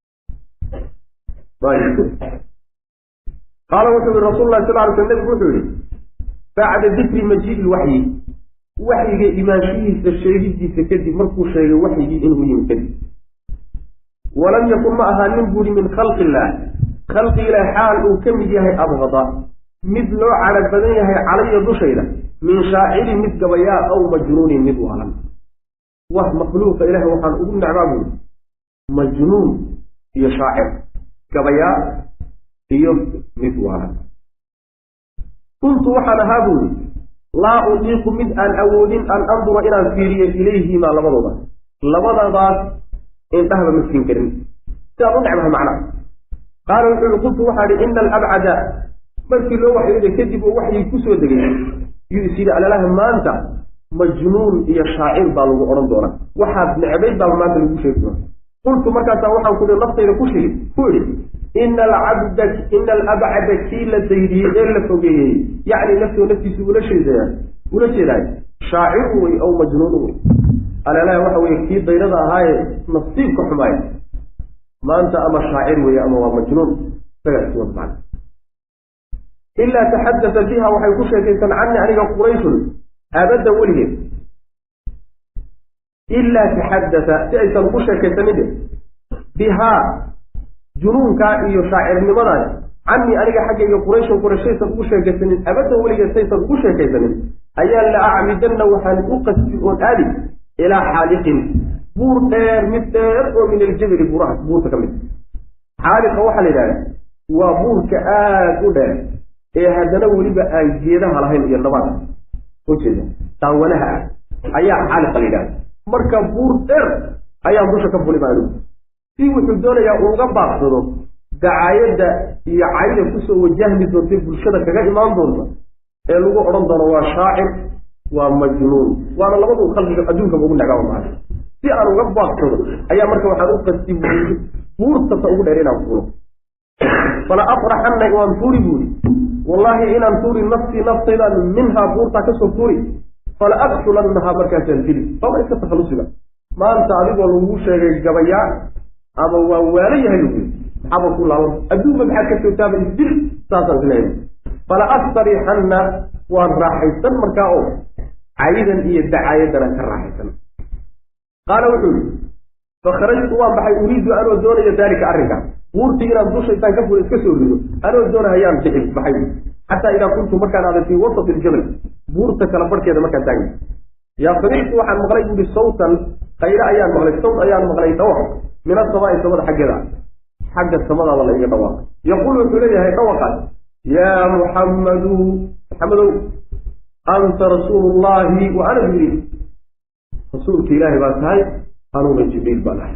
qaala wuxuu yihi rasul lahi sal lay sl nabigu wuxuu yihi bacda dikri majiidi waxyi waxyiga imaanshihiisa sheegidiisa kadib markuu sheegay waxyigii inuu yimi kadib walam yakun ma ahaanin buuri min khalqi illaah khalqi ilaah xaal uu ka mid yahay abhada mid loo cadhag badan yahay calaya dushayda min shaacirin mid gabayaa aw majnuunin mid waalan wax makhluuqa ilaah waxaan ugu necbaa buuri majnuun iyo shaacir gabayaa iyo mid waalan kuntu waxaan ahaa buuri laa utiiqu mid aan awoodin an andura inaan fiiriyo ilayhimaa labadooda labadadaas indhahba ma siin karin sidaad u necbaha macnaha qaala wuxuu yihi qultu waxaa ihi ina alabcada markii loo waxyooday kadib oo waxyii kusoo degay yuu is yidhi alalaha maanta majnuun iyo shaacir baa lagu odhan doonaa waxaad necbayd baa maanta lagu sheegi doona qultu markaasaa waxaan ku naftayda ku shigi ku idhi ina alcabda ina alabcada kii la daydiyey ee la fogeeyey yacni naftoo naftiisu ula sheedaya ula jeedaay shaaciru wey aw majnuunu wey alalaha waxa weye kii daydada ahaaye nasiibka xumaaya maanta ama shaacir weeye ama waa majnuun isagaa iswad macna ilaa taxadata biha waxay ku sheekaysan cani aniga qurayshun abadda weligeed ilaa taxadata si aysan ugu sheekaysanin bihaa junuunkaa iyo shaacirnimadaas canii aniga xaggayga qurayshan qurayshaysan ugu sheekaysanin abadan weligeed saysan ugu sheekaysanin ayaa la acmidanna waxaan u qasbi oon aadi ilaa xaaliqin buur dheer mid dheer oo min aljabali buuraha buurta ka mid xaaliqa waxaa la yidhahda waa buurka aada u dheer ee haddana weliba aan geedaha lahayn iyo nabaad ujeeda daawanaha ah ayaa xaaliqa la yidhahda marka buur dheer ayaan dusha ka fuli baa si wuxuu doonayaa uuga baaqsado dacaayadda iyo cayda kusoo wajahmi doonta bulshada kaga imaan doonta ee lagu odhan doono waa shaacir waa majnuun waana labadu khalqiga adduunkaba ugu nagaaba maaa si aan uga baaqsado ayaa marka waxaan u qasti buurtata ugu dheer inaan fulo fala afraxanna waan tuuri buuri wallaahi inaan tuuri nafsii naftaydaan minhaa buurtaa kasoo tuuri fala aqtulannahaa markaasaan dili baba iska takhalusiga maanta adigoo lagu sheegay gabayaa ama waa waalo yahay lagu maxaaba ku laaban adduunba maxaad ka joogtaaba isdil saasaan isleeyahay fala astarixanna waan raaxaysan markaa oo caydan iyo dacaayadana ka raaxaysan qaala wuxuu yihi fakharajtu waan baxay uriidu anoo doonayo daalika arrinkaas buurtii inaan dusha intaan ka fula iska soo rido anoo doonahayaan bixi baxay xataa idaa kuntu markaan aaday fii wasati iljabal buurta kala barhkeeda markaan taagay yaa samictu waxaan maqlay buuhi sawtan qayre ayaan maqlay sawt ayaan maqlay dhawaq min asamaa'i samada xaggeeda xagga samadaaba la iga dhawaaq yaquul wuxuu leeyahay dhawaqaas yaa muxammadu maxamedow anta rasuulu llahi wa ana jibriil rasuulka ilaahay baa tahay anuuna jibriil baan ahay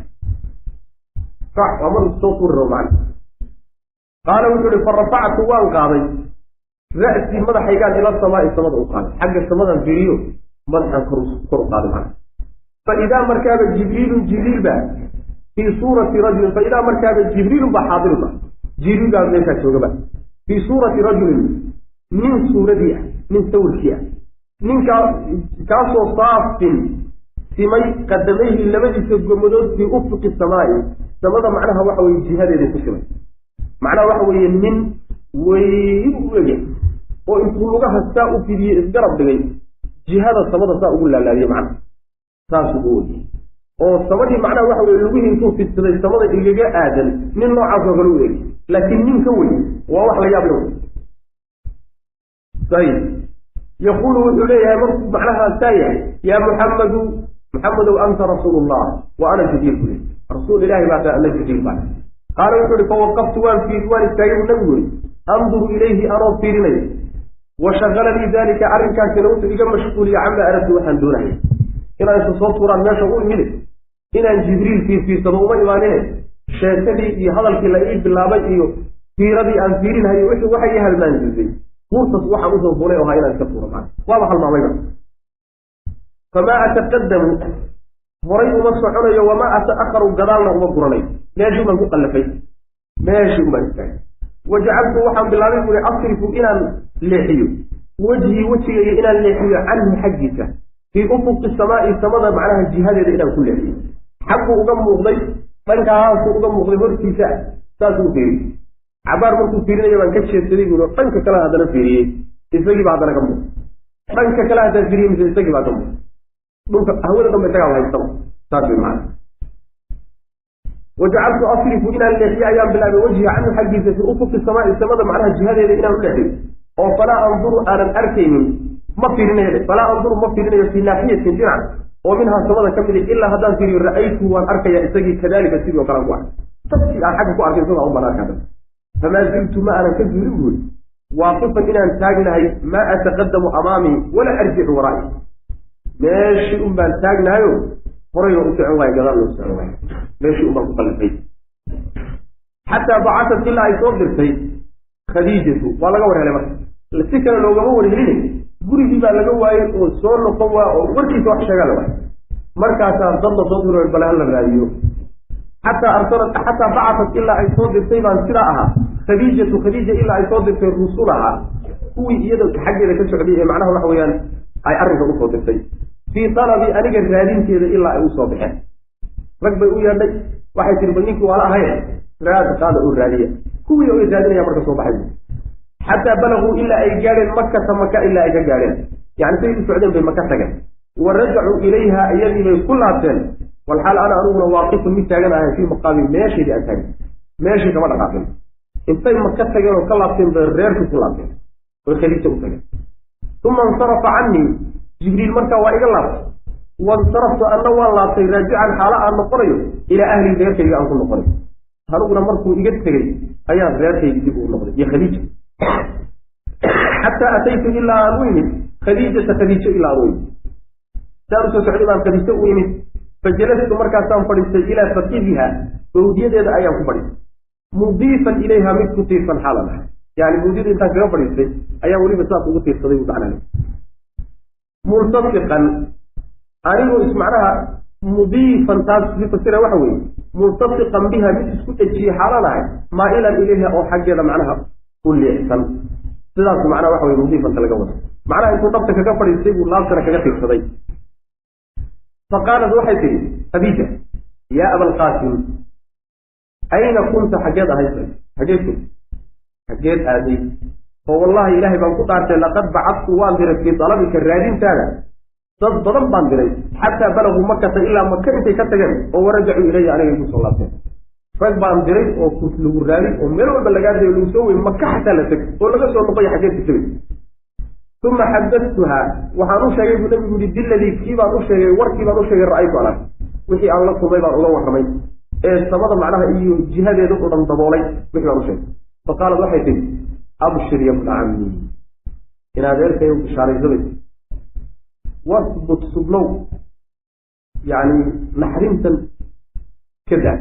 kac waa mar soo tuuri rabo macna qaala wuxuu ihi farafactu waan qaaday ra'sii madaxaygaan ila samaa'i samada u qaaday xagga samadan fiiriyo madaxaan kor kor u qaaday macna fa idaa markaaba jibriilun jibriil baa fii suurati rajulin fa idaa markaaba jibriilun baa xaadirun ba jibriil baa meeshaa joogaba fii suurati rajulin nin suuradii ah nin sawirkii ah ninkaa kaasoo saafin simay qadamayhi labadiisa gomadood fii ufuqi samaa'i samada macnaha waxa weye jihadeeda ku simay macnaha waxa weeye nin weyn u ege oo intuu lugaha saa u fidiyey isgarab dhigay jihada samada saa ugu laalaadiyey macnaha saasuu u weyey oo samadii macnaha waxa weye lugihii intuu fidsaday samada igaga aadan nin noocaasoo kale u egi laakiin nin ka weyn waa wax la yaab la ayib yaquulu wuxuu leeyahay markuu macnaha saa yahay yaa muxammadu muxamedow anta rasuulu llah wa ana jibriil buli rasuul ilahi baa tahay ana jibriil baa qaala wuxuu ihi fawaqaftu waan fiiri waan istaagay buu nabigu yiri anduru ilayhi anoo fiirinayo wa shaqalanii dalika arrinkaasina wuxuu iga mashquuliya camaa aradtu waxaan doonayay inaan isa soo tuuraan meesha u imide inaan jibriil fiirfiirsado uma imaanine sheekadii iyo hadalkii la ii bilaabay iyo fiiradii aan fiirinahayo wixii waxay ii halmaanjisay buurtas waxaan usoo fulay oo ahaa inaan iska tuuro maa waaba halmaamayba famaa ataqadamu horay uma soconayo wamaa ata'akharu gadaalna uma guranayo meeshii baan ku qallafay meeshii unbaan istaagay wajacaltu waxaan bilaabay buuri asrifu inaan leexiyo wejhii wejigaya inaan leexiyo canhu xaggiisa fii ufuqi samaa'i samada macnaha jihadeeda inaan ku leexiyo xagguu uga muuqday dhankaasuu uga muuqday hortiisa saasuu fiiriyey cabaar markuu fiirinayo baan ka jeedsaday buuri dhanka kale haddana fiiriyey isagiiba haddana ka muuqday dhanka kale haddaan fiiriyey mise isagii baa ka muuqday dhulka hawada dhanba isagaa haystaba saas way macana wajacaltu asrifu inaan leexiyo ayaan bilaabay wajhiga canhu xaggiisa fii ufuqi samaa'i samada macnaha jihadeeda inaan u leexiyo oo falaa anduru aanan arkaynin ma fiirinayo falaa anduru ma fiirinayo fii naaxiyatin dhinac oo minhaa samada ka midi ilaa haddaan fiiriyo ra'aytu waan arkaya isagii kadalika sidii oo kale aan ku arkay dadkii aan xagga ku arkay isagaa un baan arkaa famaa ziltu ma aanan ka zuulin buuri waaqifan inaan taagnahay maa ataqadamu amaamii walaa arjicu waraa'i meeshii un baan taagnahayo horayna u socon waayo gadaal loo socon waayo meeshii un baan ku qallifay xataa bacasat ilaa ay soo dirtay khadiijatu waa laga war helay marka si kale loogama warhelin gurigii baa laga waayey oo soo noqon waa oo warkiisa wax sheegaa la waay markaasaa dad la soo diro bale hala raadiyo xataa arsalat xataa bacasat ilaa ay soo dirtay baan sidaa ahaa khadiijatu khadiija ilaa ay soo dirtay rusulaha kuwii iyada xaggeeda ka socday ee macnaha waxa weeyaan ay arrinka usoo dirtay fii talabi aniga raadinteeda ilaa ay usoo baxeen rag bay u yeedhay waxay tiri bal ninkii waala ahaye raad qaada oo raadiya kuwii ay raadinaya marka soo baxay xataa balaguu ilaa ay gaadheen makata maka ilaa ay ka gaadheen yani say u socdeen bay maka tageen wa rajacuu ilayha iyadii bay ku laabteen walxaal ana aniguna waaqifun mid taagan ahay fii maqaami meesheedii aan taagin meeshii kama dhaqaaqin intay maka tageen oo ka laabteen bay reerkii ku laabteen oy khadiija u tageen uma insarafa canii jibriil markaa waa iga laabtay wansaraftu anna waan laabtay raajican xaalo aan noqonayo ilaa ahli reerkayga aan ku noqonayo aniguna markuu iga tegey ayaan reerkayga dib uu noqday iyo khadiija xataa ataytu ilaa aan u imid khadiijata khadiijo ilaa aan u imid saan usoo socday baan khadiijo u imid fajalastu markaasaan fadhiistay ilaa fakidiha bawdiyadeeda ayaan ku fadhiistay mudiifan ilayha mid ku tiirsan xaalan ah yani bawdiyada intaan kaga fadhiistay ayaan weliba saas ugu tiirsaday buu macnaa multafiqan anigoo ismacnaha mudiifan taas si fasira waxa weeye multafiqan biha mid isku dhejiyey xaalan ahay maa'ilan ilayha oo xaggeeda macnaha u leexsan sidaas macnaha waxa weye mudiifanta laga wado macnaha intuu dhabta kaga fadhiistay buu laabtana kaga tiirsaday faqaalat waxay tidhi khadiija yaa abalqaasim ayna kunta xaggeed ahayd xaggeed kun xaggeed aaday oo wallahi ilaahay baan ku dhaartay laqad bacadtu waan diray fii dalabika raadintaada dad badan baan diray xataa balaguu makata ilaa maka intay ka tageen oo warajacuu ilaya aniga igu soo laabteen rag baan diray oo kus lagu raadin oo meel walba lagaa dayo lagu soo wey maka xataa la teg oo laga soo noqoya xaggeed ku tegay uma xadadtuha waxaan u sheegay buu nabigu yihi biladii kii baan u sheegay warkii baan u sheegay ra'aytu alag wixii aan la kulmay baan uga warramay ee samada macnaha iyo jihadeeda u dhan daboolay wixii baan u sheegay faqaalat waxay tihi abshir ya bna cammi in adeerkay bishaaraysabay wasbut sublow yani naxrintan ka daa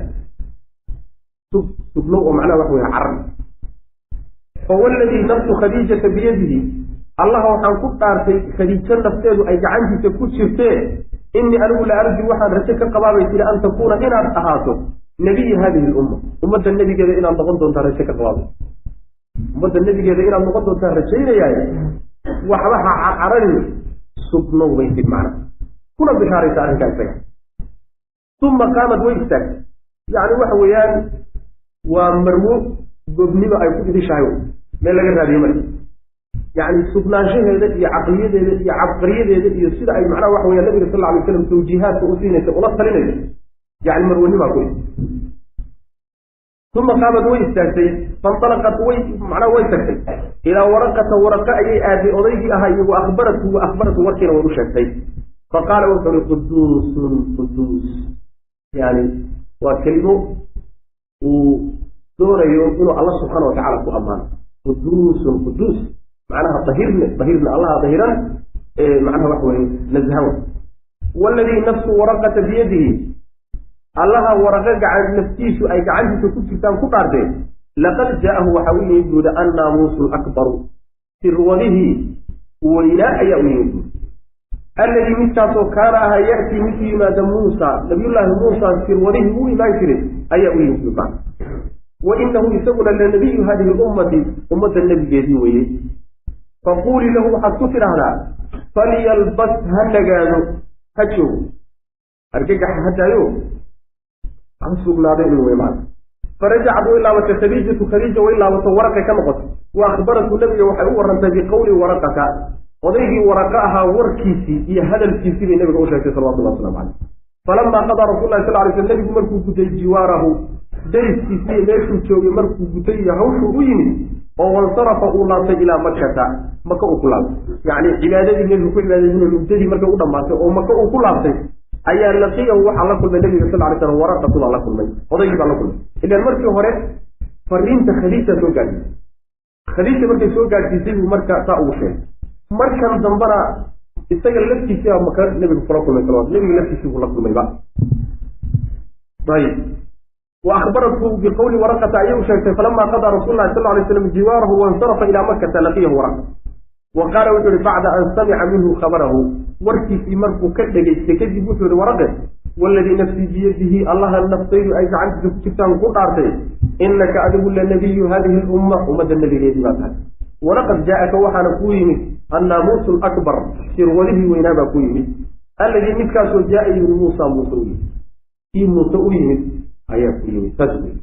sub sublow oo macnaha waxa weye carab fawaladii nafsu khadiijata biyadihi allaha waxaan ku dhaartay khadiijo nafteedu ay gacantiisa ku jirtee innii anigu la arju waxaan rajo ka qabaabay tiri an takuuna inaad ahaato nebiya haadihi lumma ummadda nebigeeda inaad noqon doontaa rajo ka qabaabay ummadda nebigeeda inaad noqon doontaa rajaynayaaye waxba ha carcaranin sugnow bay tid macna kuna bishaaraysa arrinkaa isaga uma qaamad way istaagtay yacni waxa weeyaan waa marwo gobnimo ay ku idishahay meel laga raadiye male yani sugnaanshaheeda iyo caqliyadeeda iyo cabqariyadeeda iyo sida ay macnaha waxa weya nabiga sal alay slam tawjiihaadka u siinaysa ula talinaysa yani marwanimaa ku uma qaamad way istaagtay fanalaqat way macnaha way tagtay ilaa waraqata waraqa ayay aaday odaygii ahaa iyo wa akhbaratu wa akhbaratu warkiina way u sheegtay faqaala wuxuu uhi quduusun quduus yani waa kelimo uu doonayo inuu alla subxaana watacala ku ammaano quduusun quduus macnaha dahirne dahirne allaha dahiran macnaha waxa weye nazahan waladii nafsu waraqata biyadihi allaha waraqa gacan naftiisu ay gacantiisa ku jirtaan ku dhaarteen laqad jaa'ahu waxa u yimid buuda annaamuusu lakbaru sirwadihii weynaa ayaa u yimid buuri alladii midkaasoo kaana ahaa ya'tii mid u yimaada muusa nabiyullaahi muusa sirwadihii u imaan jiray ayaa u yimid buuta wa inahu isaguna lanabiyu hadihi lummati ummadda nebigeedii weeye faquulii lahu waxaad ku tidhaahdaa falyalbas ha nagaado ha joogo argagaxa ha daayo ha sugnaado inuu wey maana farajacad way laabatay khadiijatu khadiija way laabato waraqay ka noqotay wa akhbaratu nabiga waxay u warantay biqowli waraqata odaygii waraqa ahaa warkiisii iyo hadalkiisii bay nabiga u sheegtay salawatullah waslamu caleyh falamaa qadaa rasul lahi sal lay sl nabigu markuu gutay jiwaarahu dariskiisii meeshuu joogay markuu gutay iyo hawshuu u yimid oo wansarafa uu laabtay ilaa makata maka uu ku laabtay yacni cibaadadii nebigu ku cibaadaysana muddadii markay u dhammaatay oo maka uu ku laabtay ayaa laqiyahu waxaa la kulmay nabiga sal lay slam waraqatu baa la kulmay odaygii baa la kulmay ilaan markii hore fariinta khadiija soo gaadhiisay khadiija markay soo gaadhsiisay buu marka saa ugu sheegay markan dambana isaga laftiisii maka nebigu kula kulmay salawat nebiga laftiisii buu la kulmayba ayib وأخبرته بقول ورقة أيه شيخ فلما قضى رسول الله صلى الله عليه وسلم جواره وانصرف إلى مكة لقيه ورقة وقال وجل بعد أن سمع منه خبره وركي في مركو كدق يستكذب وجل ورقة والذي نفسي بيده الله النفسين أي جعلت كتان قطعتين إنك أدب النبي هذه الأمة أمة النبي الذي ماتها ولقد جاءك وحنا كويمي الناموس الأكبر سروله وينام كويمي الذي مثكاس جاء من موسى موسوي في موسوي ayaa ku yimid saas wey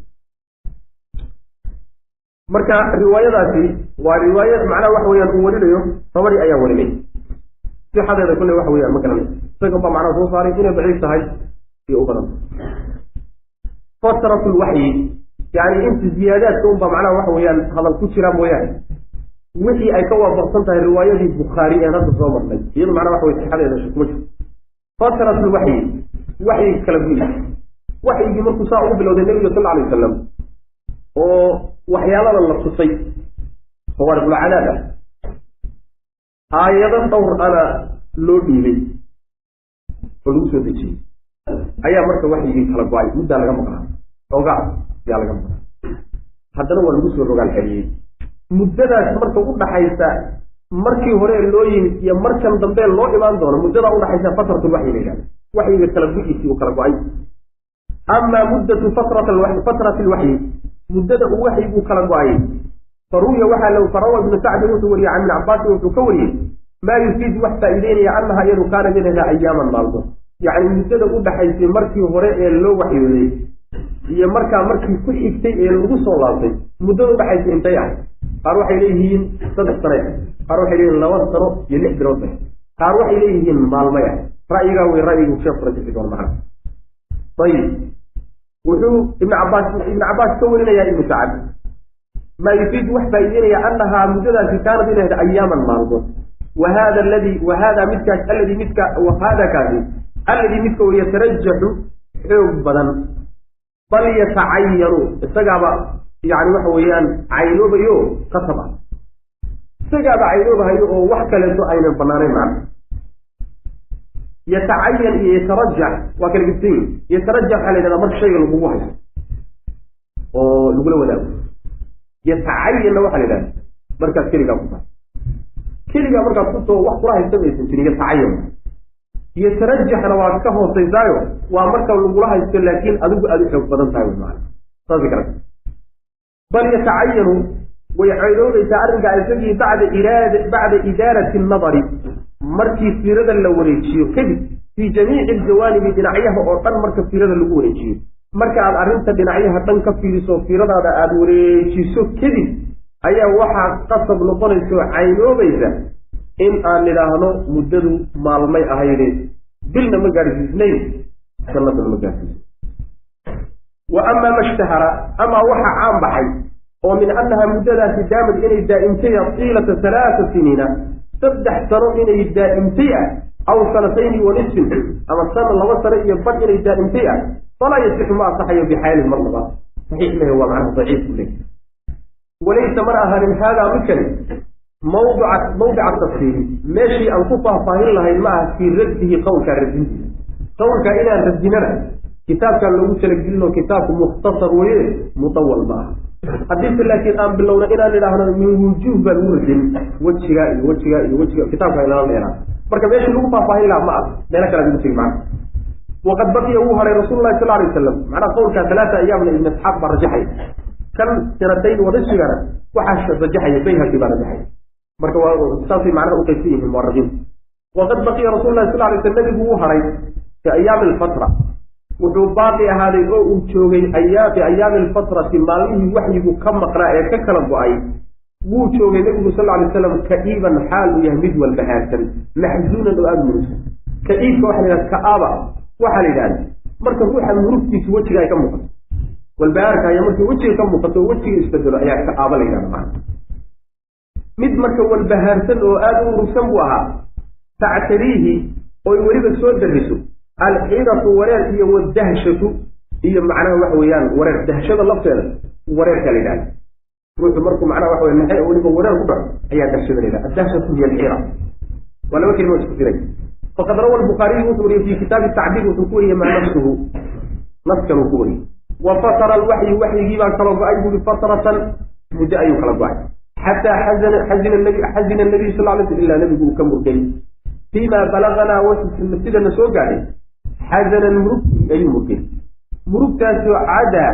marka riwaayadaasi waa riwaayad macnaha waxa weyaan uu warinayo tabari ayaa warinay sixadeeda kolley waxa weyaan ma garanay isaga baa macnaha soo saaray inay daciif tahay iyo u badan fatratu lwaxyi yani inta ziyaadaadka unbaa macnaha waxa weeyaan hadal ku jira mooyaane wixii ay ka waafaqsan tahay riwaayadii bukhaari een hadda soo marnay iyadu macnaha waxa wey sixadeeda shukma jirto fatrat lwaxyi waxyiga kala guyi waxyigii markuu saa ugu bilowday nebiga sal alay wasalam oo waxyaalada la tusay fawaariqulcadaab ah aayado dhowr ana loo dhiibay oo lagu soo dejiyey ayaa marka waxyigii kala go-ay muddaa laga maqnaa xoogaa yaa laga maqnaa haddana waa lagu soo rogaal celiyey muddadaas marka u dhaxaysa markii hore loo yimid iyo markan dambe loo imaan doono muddadaa udhaxaysa fatratulwaxyi la yidhahda waxyiga kala gu-iisii uu kala go-ay amaa muddatu fatrat fatrati alwaxyi muddada uu waxyigu kala go-ayay faruya waxaa l farawa ibnu sacdin wuxuu wariyey can ibni cabaasin wuxuu ka wariyey maa yufiid wax faa'iideynaya annaha iyadu kaanat inayha ayaaman maalmo yacni muddada u dhaxaysay markii hore ee loo waxyooday iyo markaa markii ku xigtay ee lagu soo laabtay muddada udhaxaysay intay ah qaar waxay leeyihiin saddex sane qaar waxay leeyihin laba sano iyo lix bilood bay qaar waxay leeyihiin maalmay ah ra'yigaa wey ra'yigu sheekhu rajixi doon macna ayib wuxuu ibn cabaas ibn cabaas ka warinayaa ibnu sacad maa yufiidu wax faa'iideynaya annahaa muddadaasi kaanad inay hayd ayaaman maalmood wa hada aladi wa hada midkaas alladii midka wa hada kaasi alladii midka oo yatarajaxu xoog badan bal yatacayanu isagaaba yani waxa weeyaan caynoobayo kasab ah isagaaba caynoobahayo oo wax kaleeto aynan banaanayn macna yatacayan iyo yatarajax waa kala gibsan yihin yatarajax waxaa la yidhahdaa marka shayga lagugu hayo oo lagula wadaago yatacayanna waxaa la yidhahda markaad keligaa ku tahay keligaa markaad kusoo wax kula haysan aysan jirin yatacayan yatarajaxna waa ka hoosaysaayo waa marka lagula haysto laakiin adigu aada u xoog badan tahay wy maana saasi kale bal yatacayanu way caynoobaysaa arrinkaa isagii bacda iraad bacda idaarati annadari markii fiirada la wareejiyo kadib fii jamiici aljawaanibi dhinacyaha oo dhan marka fiirada lagu wareejiyo marka aad arrinta dhinacyaha dhan ka fiiriso fiiradaada aada wareejiso kadib ayaa waxaa qasab noqonaysa oo caynoobaysa in aan nidhaahno muddadu maalmay ahayde bilna ma gaadhsiisnayn jannadana ma gaadhsiisnayn wa amaa mashtahara amaa waxaa caan baxay oo min annaha muddadaasi daamad inay daa'imtay tiilata halaata siniina saddex sano inay daa'imtay ah aw sanatayni wa nisfin ama sana laba sano iyo bad inay daa'imtay ah falaa yasixu ma asaxayo bixaalin mar labaad saxiix leh waa macnaha daciif ku leh walaysa mana ahaanin haadaa midkani mawdica mawdica tafsiiri meeshii aan ku faahfaahin lahayn ma aha fii raddihi qowlkaa radintiisa qowlkaa inaan radinana kitaabkaan loogu talagelinoo kitaabku mukhtasar weye mutawal ma aha haddiise laakiin aan bilowna inaan idhaahno min wujuuh baan ugu radin wejigaa iyo wejigaa iyo wejiga kitaabka inala dheeraa marka meeshii lagu faahfaahin lahaa ma ah meelo kale ugu tegi macna waqad baqiya wuu haray rasuulu lahi sal alay wasalam macnaha qowlkaa talaata ayaamna ibn isxaaq baa rajaxay kan sanatayn wadashigana waxaa rajaxaya bayhaqi baa rajaxaya marka waa saasay macnaha u qaybsan yihiin muwarabiin waqad baqiya rasul lahi sal lay sl nabigu wuu haray fi ayaami alfatra wuxuu baaqi ahaaday oo uu joogay ayaa fi ayaami alfatrati maalmihii waxyigu ka maqnaa ee ka kala go-ay wuu joogay nebigu sal lay slam ka-iiban xaal uu yahay mid walba haarsan maxzuunan oo aada murusan ka-iibka waxa la yidhahda ka-aaba waxaa la yidhahda marka ruuxa murugtiisa wejiga ay ka muuqato walbahaarka ayaa markii wejiga ka muuqato wejiga isbedelo ayaa ka-aaba la yidhahda macana mid marka walbahaarsan oo aada u urugsan buu ahaa tactariihi oy weliba soo dariso alxidatu wareer iyo wadahshatu iyo macnaha waxa weeyaan wareer dahshada lafteeda wareerka la yidhahda ruuxu markuu macnaha waxa wey naxay oo weliba wareer ku dhaco ayaa dahshada la yidhahda adahshatu hiya alxira waa laba kelimo isku diray faqad rawa albukhaariyu wuxuu wariyey fi kitaabi tacbiir wuxuu ku wariyey maa nafsuhu naskan uu ku wariyey wa fatara alwaxyi waxyigii baa kala go-ay buri fatratan muddo ayuu kala go-ay xataa xazina xazina nabi xazina nabiyu sal lay sl ilaa nabigu uu ka murgay fiima balaganaa sidana soo gaadhay xazanan murugtii ayuu murgay murugtaasoo cadaa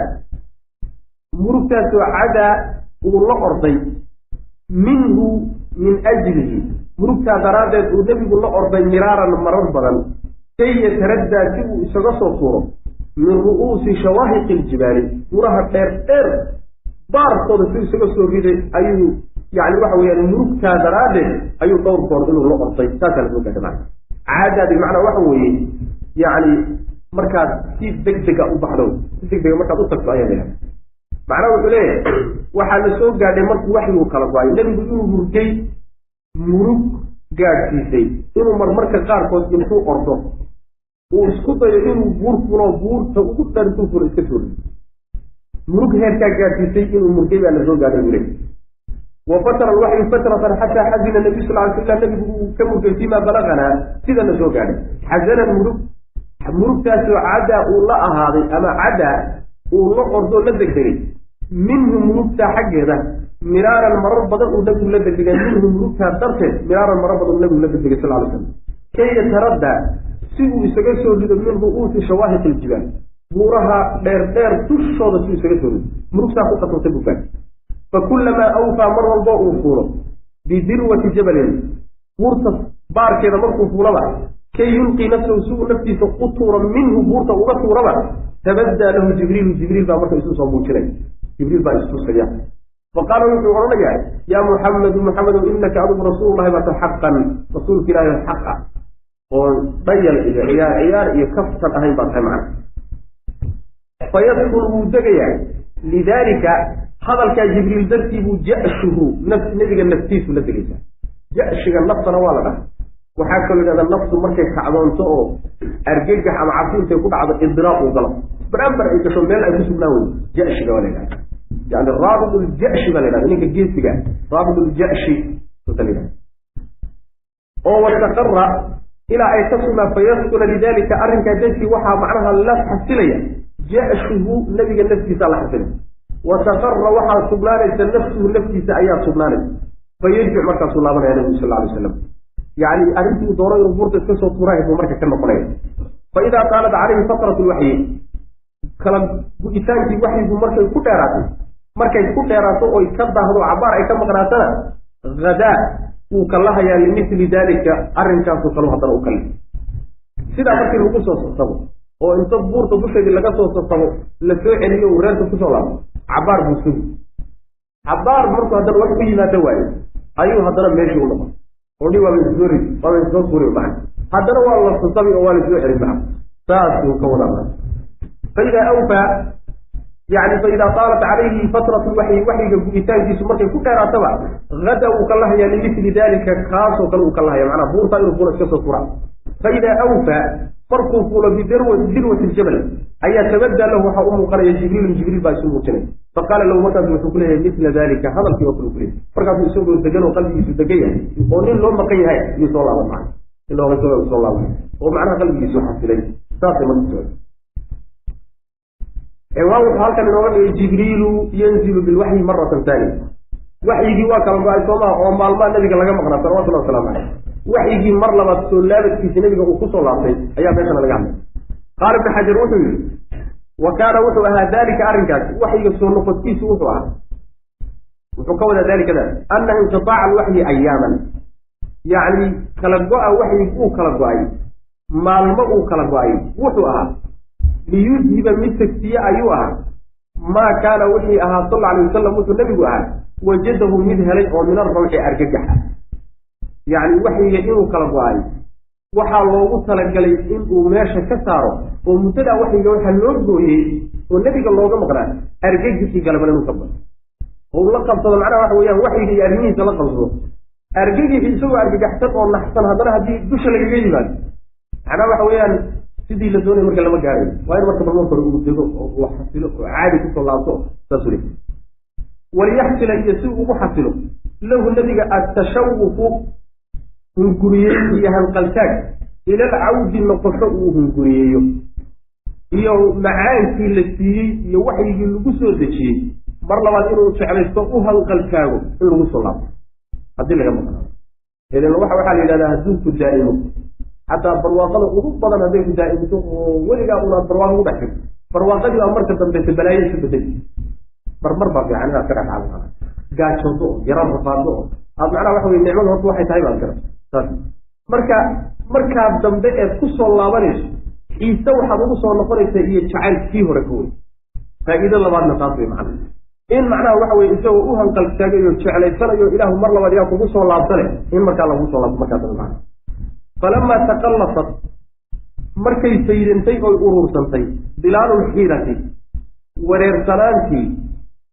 murugtaasoo cadaa uu la orday minhu min ajlihi murugtaa daraaddeed uu nebigu la orday miraaran marar badan kay yataraddaa si uu isaga soo tuuro min ru'uusi shawaahiqi iljibaali buraha dheer dheer baarkooda si isaga soo riday ayuu yani waxa weeyaan murugtaa daraaddeed ayuu dhowr goor inuu la orday saasaa lasoo gaadha macna caadaa bimacnaa waxa weeye yacni markaad si deg dega u baxdo si deg dega markaad u tagto ayaa lahaha macnaha wuxuu leeyahay waxaa la soo gaadhay markuu waxyuu kala go-ay nebigu inuu murgay murug gaadhsiisay inuu marmarka qaarkood intuu ordo uu isku dayo inuu buur fulo buurta ugu dhan intuu fulo iska soo murug heerkaa gaadhsiisay inuu murgay baa la soo gaadhay buu leeyahy wafatra alwaxyu fatratan xataa xazina nabiy sal ly slam nabigu uu ka murgay fiima balaganaa sida la soo gaadhay xasanan murug murugtaasoo cadaa uu la ahaaday ama cadaa uu la ordoo la degdegay minhu murugtaa xaggeeda miraaran marar badan uu nabigu la degdegay minhu murugtaa darteed miraaran marar badan uu nabigu la degdegay sal ly slam kay yataraddaa si uu isaga soo rido min ru'uusi shawaahiq iljibaal buuraha dheer dheer dushooda si uu isaga soo rido murugtaa ku qasabtay buu gaadhay fakulamaa awfaa mar walbo uu fuulo bidirwati jabalin buurta baarkeeda markuu fuulaba kay yulqii nafsahu si uu naftiisa u tuuro minhu buurta uga tuuraba tabaddaa lahu jibriilu jibriil baa marka isu soo muujinay jibriil baa istusaya faqaala wuxuu odhanayaa yaa muxamedu muxamedow inaka adigu rasuululahi baata xaqan rasuulka ilaahi xaq ah oo dhayal iyo ciyaar ciyaar iyo kaftan ahayn baa tahay macna fayadkul wuu degayaa lidaalika hadalkaa jibriil dartii buu jashuhu nebiga naftiisu la degaysaa jashiga naftana waa la dhaha waxaa kaloo yidhahda naftu markay kacdoonto oo argagax ama cabsi intay ku dhacdo idiraaq uu galo barambar ay gasho meel ay ku sugnaan weydo jashiga waa la yidhahda yani raabit ljashi baa la yidhahda ninka geesiga raabit ljashi saasa la yidhahda oo wataqara ilaa ay ka sugnaa fayaskuna lidalika arrinkaa dartii waxaa macnaha la xasilaya jashuhu nebiga naftiisa la xasilaya wataqara waxaa sugnaanaysa nafsuhu naftiisa ayaa sugnaanaysa fayarjic markaasuu laabanaya nabigu sal alay slam yani arrintii uu doono inuu buurta iska soo tuurahay buu marka ka noqonaya fa idaa qaalat calayhi fatratu lwaxyi kala gu-itaankii waxyigu markay ku dheeraatay markay ku dheeraato oy ka daahdo cabaar ay ka maqnaatana hadaa wuu kalahayaa limithli dalika arrinkaasoo kale haddana u kali sidaa markii lagu soo sasabo oo inta buurta dusheedii laga soo sasabo la soo celiyo uu reerka kusoo laabo cabaar buu sugi cabaar markuu haddana wax ku yimaado waayo ayuu haddana meeshii u noqon odhi waaba isoo rid waaba isoo suuri macan haddana waa la sasabi oo waa la soo celin macan saasuu ka wadaa faidaa awfaa yani faidaa taalat calayhi fatratu waxyi waxyiga gubitaankiisu markay ku dheeraataba hada uu ka lahayaa limithli dalika kaasoo kale uu ka lahaya macnaa buurtaa inuu fuula iska soo fura faidaa awfaa markuu fuulo bidirwati ljabal ayaa tabaddaa lahu waxaa u muuqanaya jibriilun jibriil baa isu muujinay faqaala lahu markaasu wuxuu ku leeyahay mila dalika hadalkii oo kale kuleeyay markaasuu isagoo degan oo qalbigiisu degan yahay oo nin loo maqan yahay iyuu soo laaban macna in looga soo soo laaban oo macnaha qalbigiisu xasilay saasay marka socday waa wuxuu halkan inooga dhigay jibriilu yanzilu bilwaxyi maratan taaniya waxyigii waa kala go-ay soomaa oo maalmaha nabiga laga maqnaa salawatullahi wasalaamu caleyh waxyigii mar labaad soo laabadkiisa nabiga uu kusoo laabtay ayaa meeshana laga hadlay qaala ibnu xajar wuxuu yihi wa kaana wuxuu ahaa dalika arrinkaasi waxyiga soo noqodkiisu wuxuu ahaa wuxuu ka wadaa dalikada ana inqitaaca alwaxyi ayaaman yacni kala go-a waxyig uu kala go-ay maalmo uu kala go-ay wuxuu ahaa liyudhiba mid tegsiye ayuu ahaa maa kaana wixii ahaa sal alay wasalam wuxuu nebigu ahaa wajadahu mid helay oo min arrawxi argagaxa yacni waxyiga inuu kala go-ay waxaa loogu talagalay inuu meesha ka saaro oo muddadaa waxyiga waxaa loo gooyey oo nebiga looga maqnaa argagixii galabana inuu ka bao oo uu la qabsado macnaha waxa weeyaan waxyiga iyo arrimihiisa la qabsado argagixii isagoo argagaxsan oo naxsan haddana haddii dusha lagaga yimaado macnaha waxa weeyaan sidii la doonay marka lama gaarayo waa in marka balmarka hore uu dego oo uu xasilo oo caadi kusoo laabto saasuu le waliyaxsila iyo si ugu xasilo lahu nebiga atashawufu hunguriyeyn iyo hanqaltaag ila alcawdi noqosho uu hunguriyeeyo iyo macaankii la siiyey iyo waxyigii lagu soo dejiyey mar labaad inuu jeclaysto u hanqaltaago in lagu soo laabto haddii laga maqnaa idan waxa waxaa la yidhahdaa adduunku daa'imo xataa barwaaqada ugu badan hadday ku daa'imto oo weligaa unaad barwaaqo ku dhex jirto barwaaqadii baa marka dambeysa balaayo isu bedeli marmar baa fiican inaad ka dhex caalamada gaajoodo oo yara rafaado oo aad macnaha waxa weye nicmada horta waxay tahay baad garata saas marka markaa dambe eed ku soo laabanayso xiise waxaad ugu soo noqonaysaa iyo jacayl kii hore ka wey faa'iido labaadna taas way macna in macnaha waxa weye isagoo u hanqaltaagayo jeclaysanayo ilaahu mar labaad yaa kugu soo laabsane in markaa lagu soo laabto markaa dambe macna falamaa taqallasat markay saydantay oy uruursantay dilaalulxiirati wareersanaantii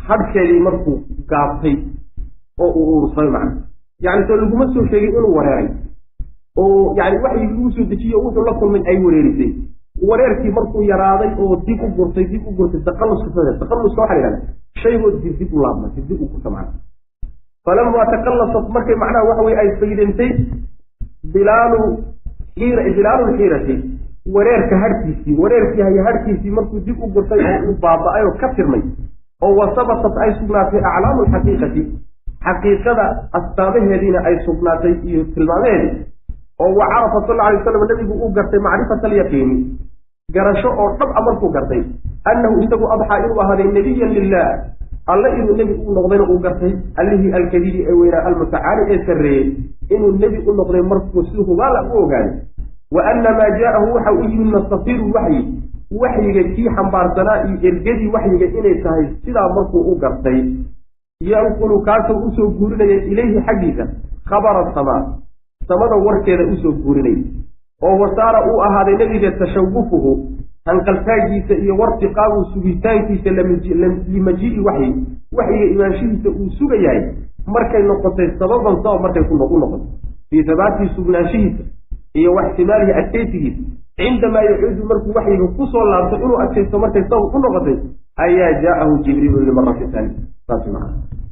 hadhkeedii markuu gaabtay oo uu uursaday macna yani soo laguma soo sheegin inuu wareeray oo yani waxyi lagu soo dejiye o wuxuu la kulmay ay wareerisay wareerkii markuu yaraaday oo dib u gurtay dib u gurtay taqaluska taqaluska waxa la yihahda shaygoo dib dib u laabma dib dib u gurta macna falamaa taqallasat markay macnaha waxa weye ay faydantay bilaalu xiira bilaalu lxiirati wareerka hadhkiisii wareerkii haya hadhkiisii markuu dib u gurtay oo uu baaba-ay oo ka tirmay oo wasabatat ay sugnaatay aclaamu lxaqiiqati xaqiiqada astaamaheediina ay sugnaatay iyo tilmaamaheedii oo wa carafa sal lla alay waslam nabigu uu gartay macrifata alyaqiini garasho oo dhab a markuu gartay annahu isagu adxaa inuu ahaaday nebiyan lilah alle inuu nebi u noqdayna uu gartay allihii alkadiidi ee weynaa almutacaali ee sarreeyey inuu nebi u noqday markuu si hubaala u ogaaday wa anna maa jaa'ahu waxa u yimid nastafiru waxyi waxyiga kii xambaarsanaa iyo ergadii waxyiga inay tahay sidaa markuu u gartay yanqulu kaasoo usoo guurinaya ilayhi xaggiisa khabara samaa samada warkeeda usoo guurinaya oo wasaara uu ahaaday nebiga tashawufuhu hanqaltaagiisa iyo wartiqaabu sugitaankiisa limajii'i waxyi waxyiga imaanshihiisa uu sugayahay markay noqotay sababan sabab markay u noqotay fii habaatii sugnaanshihiisa iyo waxtimaalihi adkaysigiisa cindamaa yacuudu markuu waxyiga kusoo laabto inuu adkaysto markay sabab u noqotay ayaa jaa'ahu jibriilu limarati taani saas maa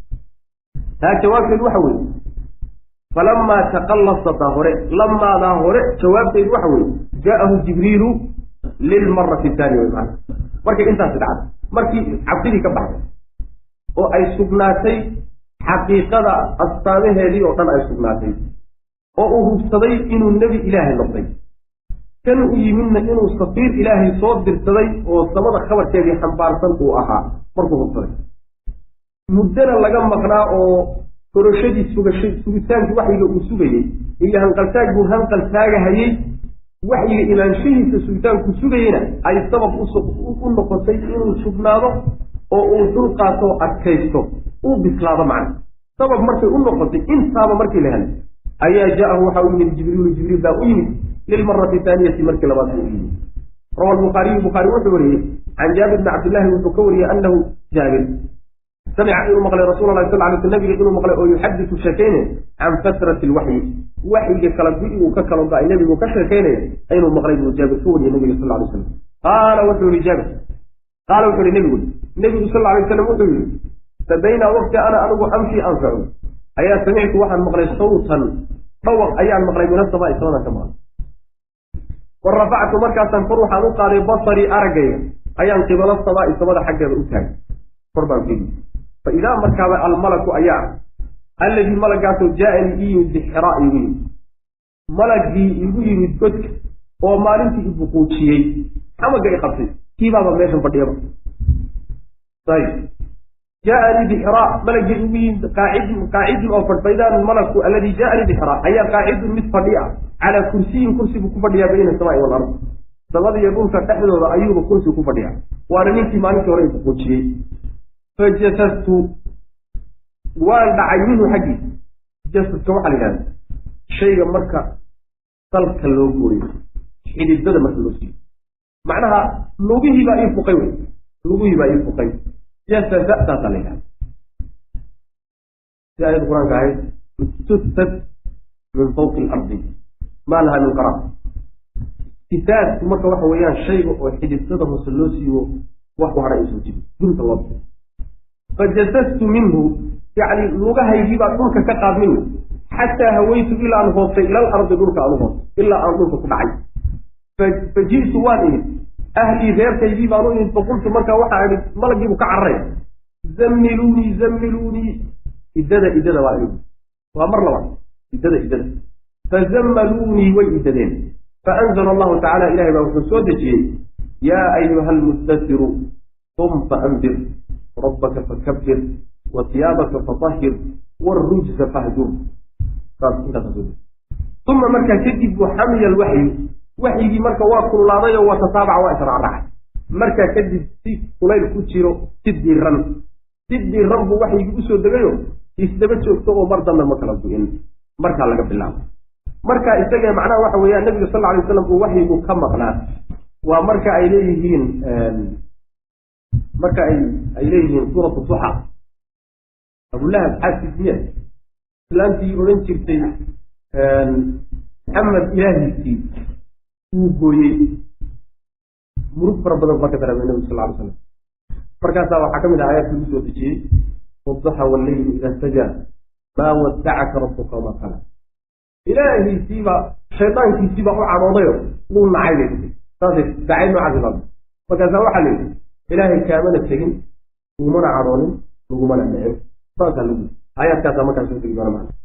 taa jawaabteedu waxa weeye falamaa taqallasataa hore lamaadaa hore jawaabteedu waxa weeye jaa'ahu jibriilu lilmarati taani wey maana markay intaasi dhacday markii cabsidii ka baxday oo ay sugnaatay xaqiiqada astaamaheedii oo dhan ay sugnaatay oo uu hubsaday inuu nebi ilaahay noqday kan u yimidna inuu safiir ilaahay soo dirsaday oo samada khabarkeedii xambaarsan uu ahaa markuu hubsaday muddana laga maqnaa oo korashadii sugasha sugitaankii waxyiga uu sugayey iyo hanqaltaag buu hanqal taagahayey waxyiga imaanshahiisa sugitaankuu sugayeyna ay sabab u noqotay inuu sugnaado oo uu dulqaato adkaysto uu bislaado macna sabab markay u noqotay intaaba markii la helay ayaa jaa'ahu waxa u yimid jibriilu jibriil baa u yimid lilmarati taaniyati markii labaad u yimid rawa lbukhaariyu bukhaari wuxuu wariyey can jaabir bni cabdillahi wuxuu ka wariyey anahu jaabir samica inuu maqlay rasul lah sal lay sl nabiga inuu maqlay oo yuxadisu sheekaynayo can fatrati lwaxyi waxyiga kala gu uu ka kalo ba-ay nebigu ka sheekaynaya inuu maqlay buu jaabir ka wariyey nabiga sal lay slam qaala wuxuu yihi jaabir qaala wuxuu yihi nebigu nebigu sal lay slam wuxuu yihi fabaynaa waqti ana anigu amshii anfacu ayaa samictu waxaan maqlay sawtan dhawaq ayaan maqlay min asamaa samadan ka maqlay wa rafactu markaasaan kor waxaan u qaaday basarii araggayga ayaan qibalo samaa'i samada xaggeeda u taagay kor baan fiigi fa idaa markaaba almalaku ayaa alladii malagaasoo jaa-anii ii yimid bixraa igu yimid malagii igu yimid godka oo maalintii ibuquujiyey xamaga i qabtay kiibaaba meeshan fadhiyaba ayb jaaanii bixraa malagii igu yimid qaacidun qaacidun oo fadh faidaan malaku alladii jaaanii bixraa ayaa qaacidun mid fadhi ah calaa kursiyin kursi buu ku fadhiyaa bayna asamaai walard samada iyo dhulka dhexdooda ayuuba kursi ku fadhiyaa waana ninkii maalintii hore ibuquujiyey fajasastu waan dhacay minhu xaggiisa jasadka waxaa la yidhahda shayga marka salka loo gooyo xididada marka loo siiyo macnaha lugihii baa ii fuqay wey lugihii baa ii fuqay jasasa saasaa la yidhahda si aayad qur-aanka ahayd istusat min fawqi alardi maa laha min qaraar tisaasku marka waxa weeyaan shayga oo xididada hoose loo siiyo wax ku hadha isoo jibi dunta loo biyo fajasastu minhu yacni lugahaygii baa dhulka ka qaadmin wey xataa hawaytu ilaa aan hoostay ila alardi dhulka aan u hoostay ilaa aan dhulka ku dhacay fa ji'tu waan imid ahlii reerkaygii baan u imid faqultu markaa waxaa idhi malagiibu ka cararay zammiluunii zammiluunii iddada iddada baa imid waa mar labaad iddada iddada fazammaluunii way iddadeen faanzala allahu tacala ilahay baa wuxuu soo dejiyey yaa ayuha almustasiru qum faandir rabbaka fakabir wa siyaabaka fatahhir wrujza fahjur uma markaa kadib buu xamiya alwaxyu waxyigii marka waa kululaaday oo waa tataabaca waa israacraacay markaa kadib si kulayl ku jiro si diran si diran buu waxyigii usoo degayo isdaba joogto oo mar dambe ma kala go-in markaa laga bilaabo markaa isagee macnaha waxa weeyaan nabiga sal lla alay waslam uu waxyigu ka maqnaa waa marka ay leeyihiin marka ay ay leeyihiin suuratu duxa abulahab xaaskiismiya islaantii odhan jirtay maxamed ilaahiisii wuu gooyey murug fara badan baa ka dareemay nabigu sal ly slam markaasaa waxaa ka mid ah ayaadka lagu soo dejiyey wadaxa wallayli ida sajaa maa wadacaka rabuka wama qala ilaahiisiiba shaydaankiisiiba u cadhoodayo wuu nacay bay tii saasay dacay noocaasi baa markaasaa waxaa la yidhi ilaahay kaamana tegin lagumana cadhoonin lagumana nicin saasaa lagu aayaadkaasaa markaa soo degi doona maa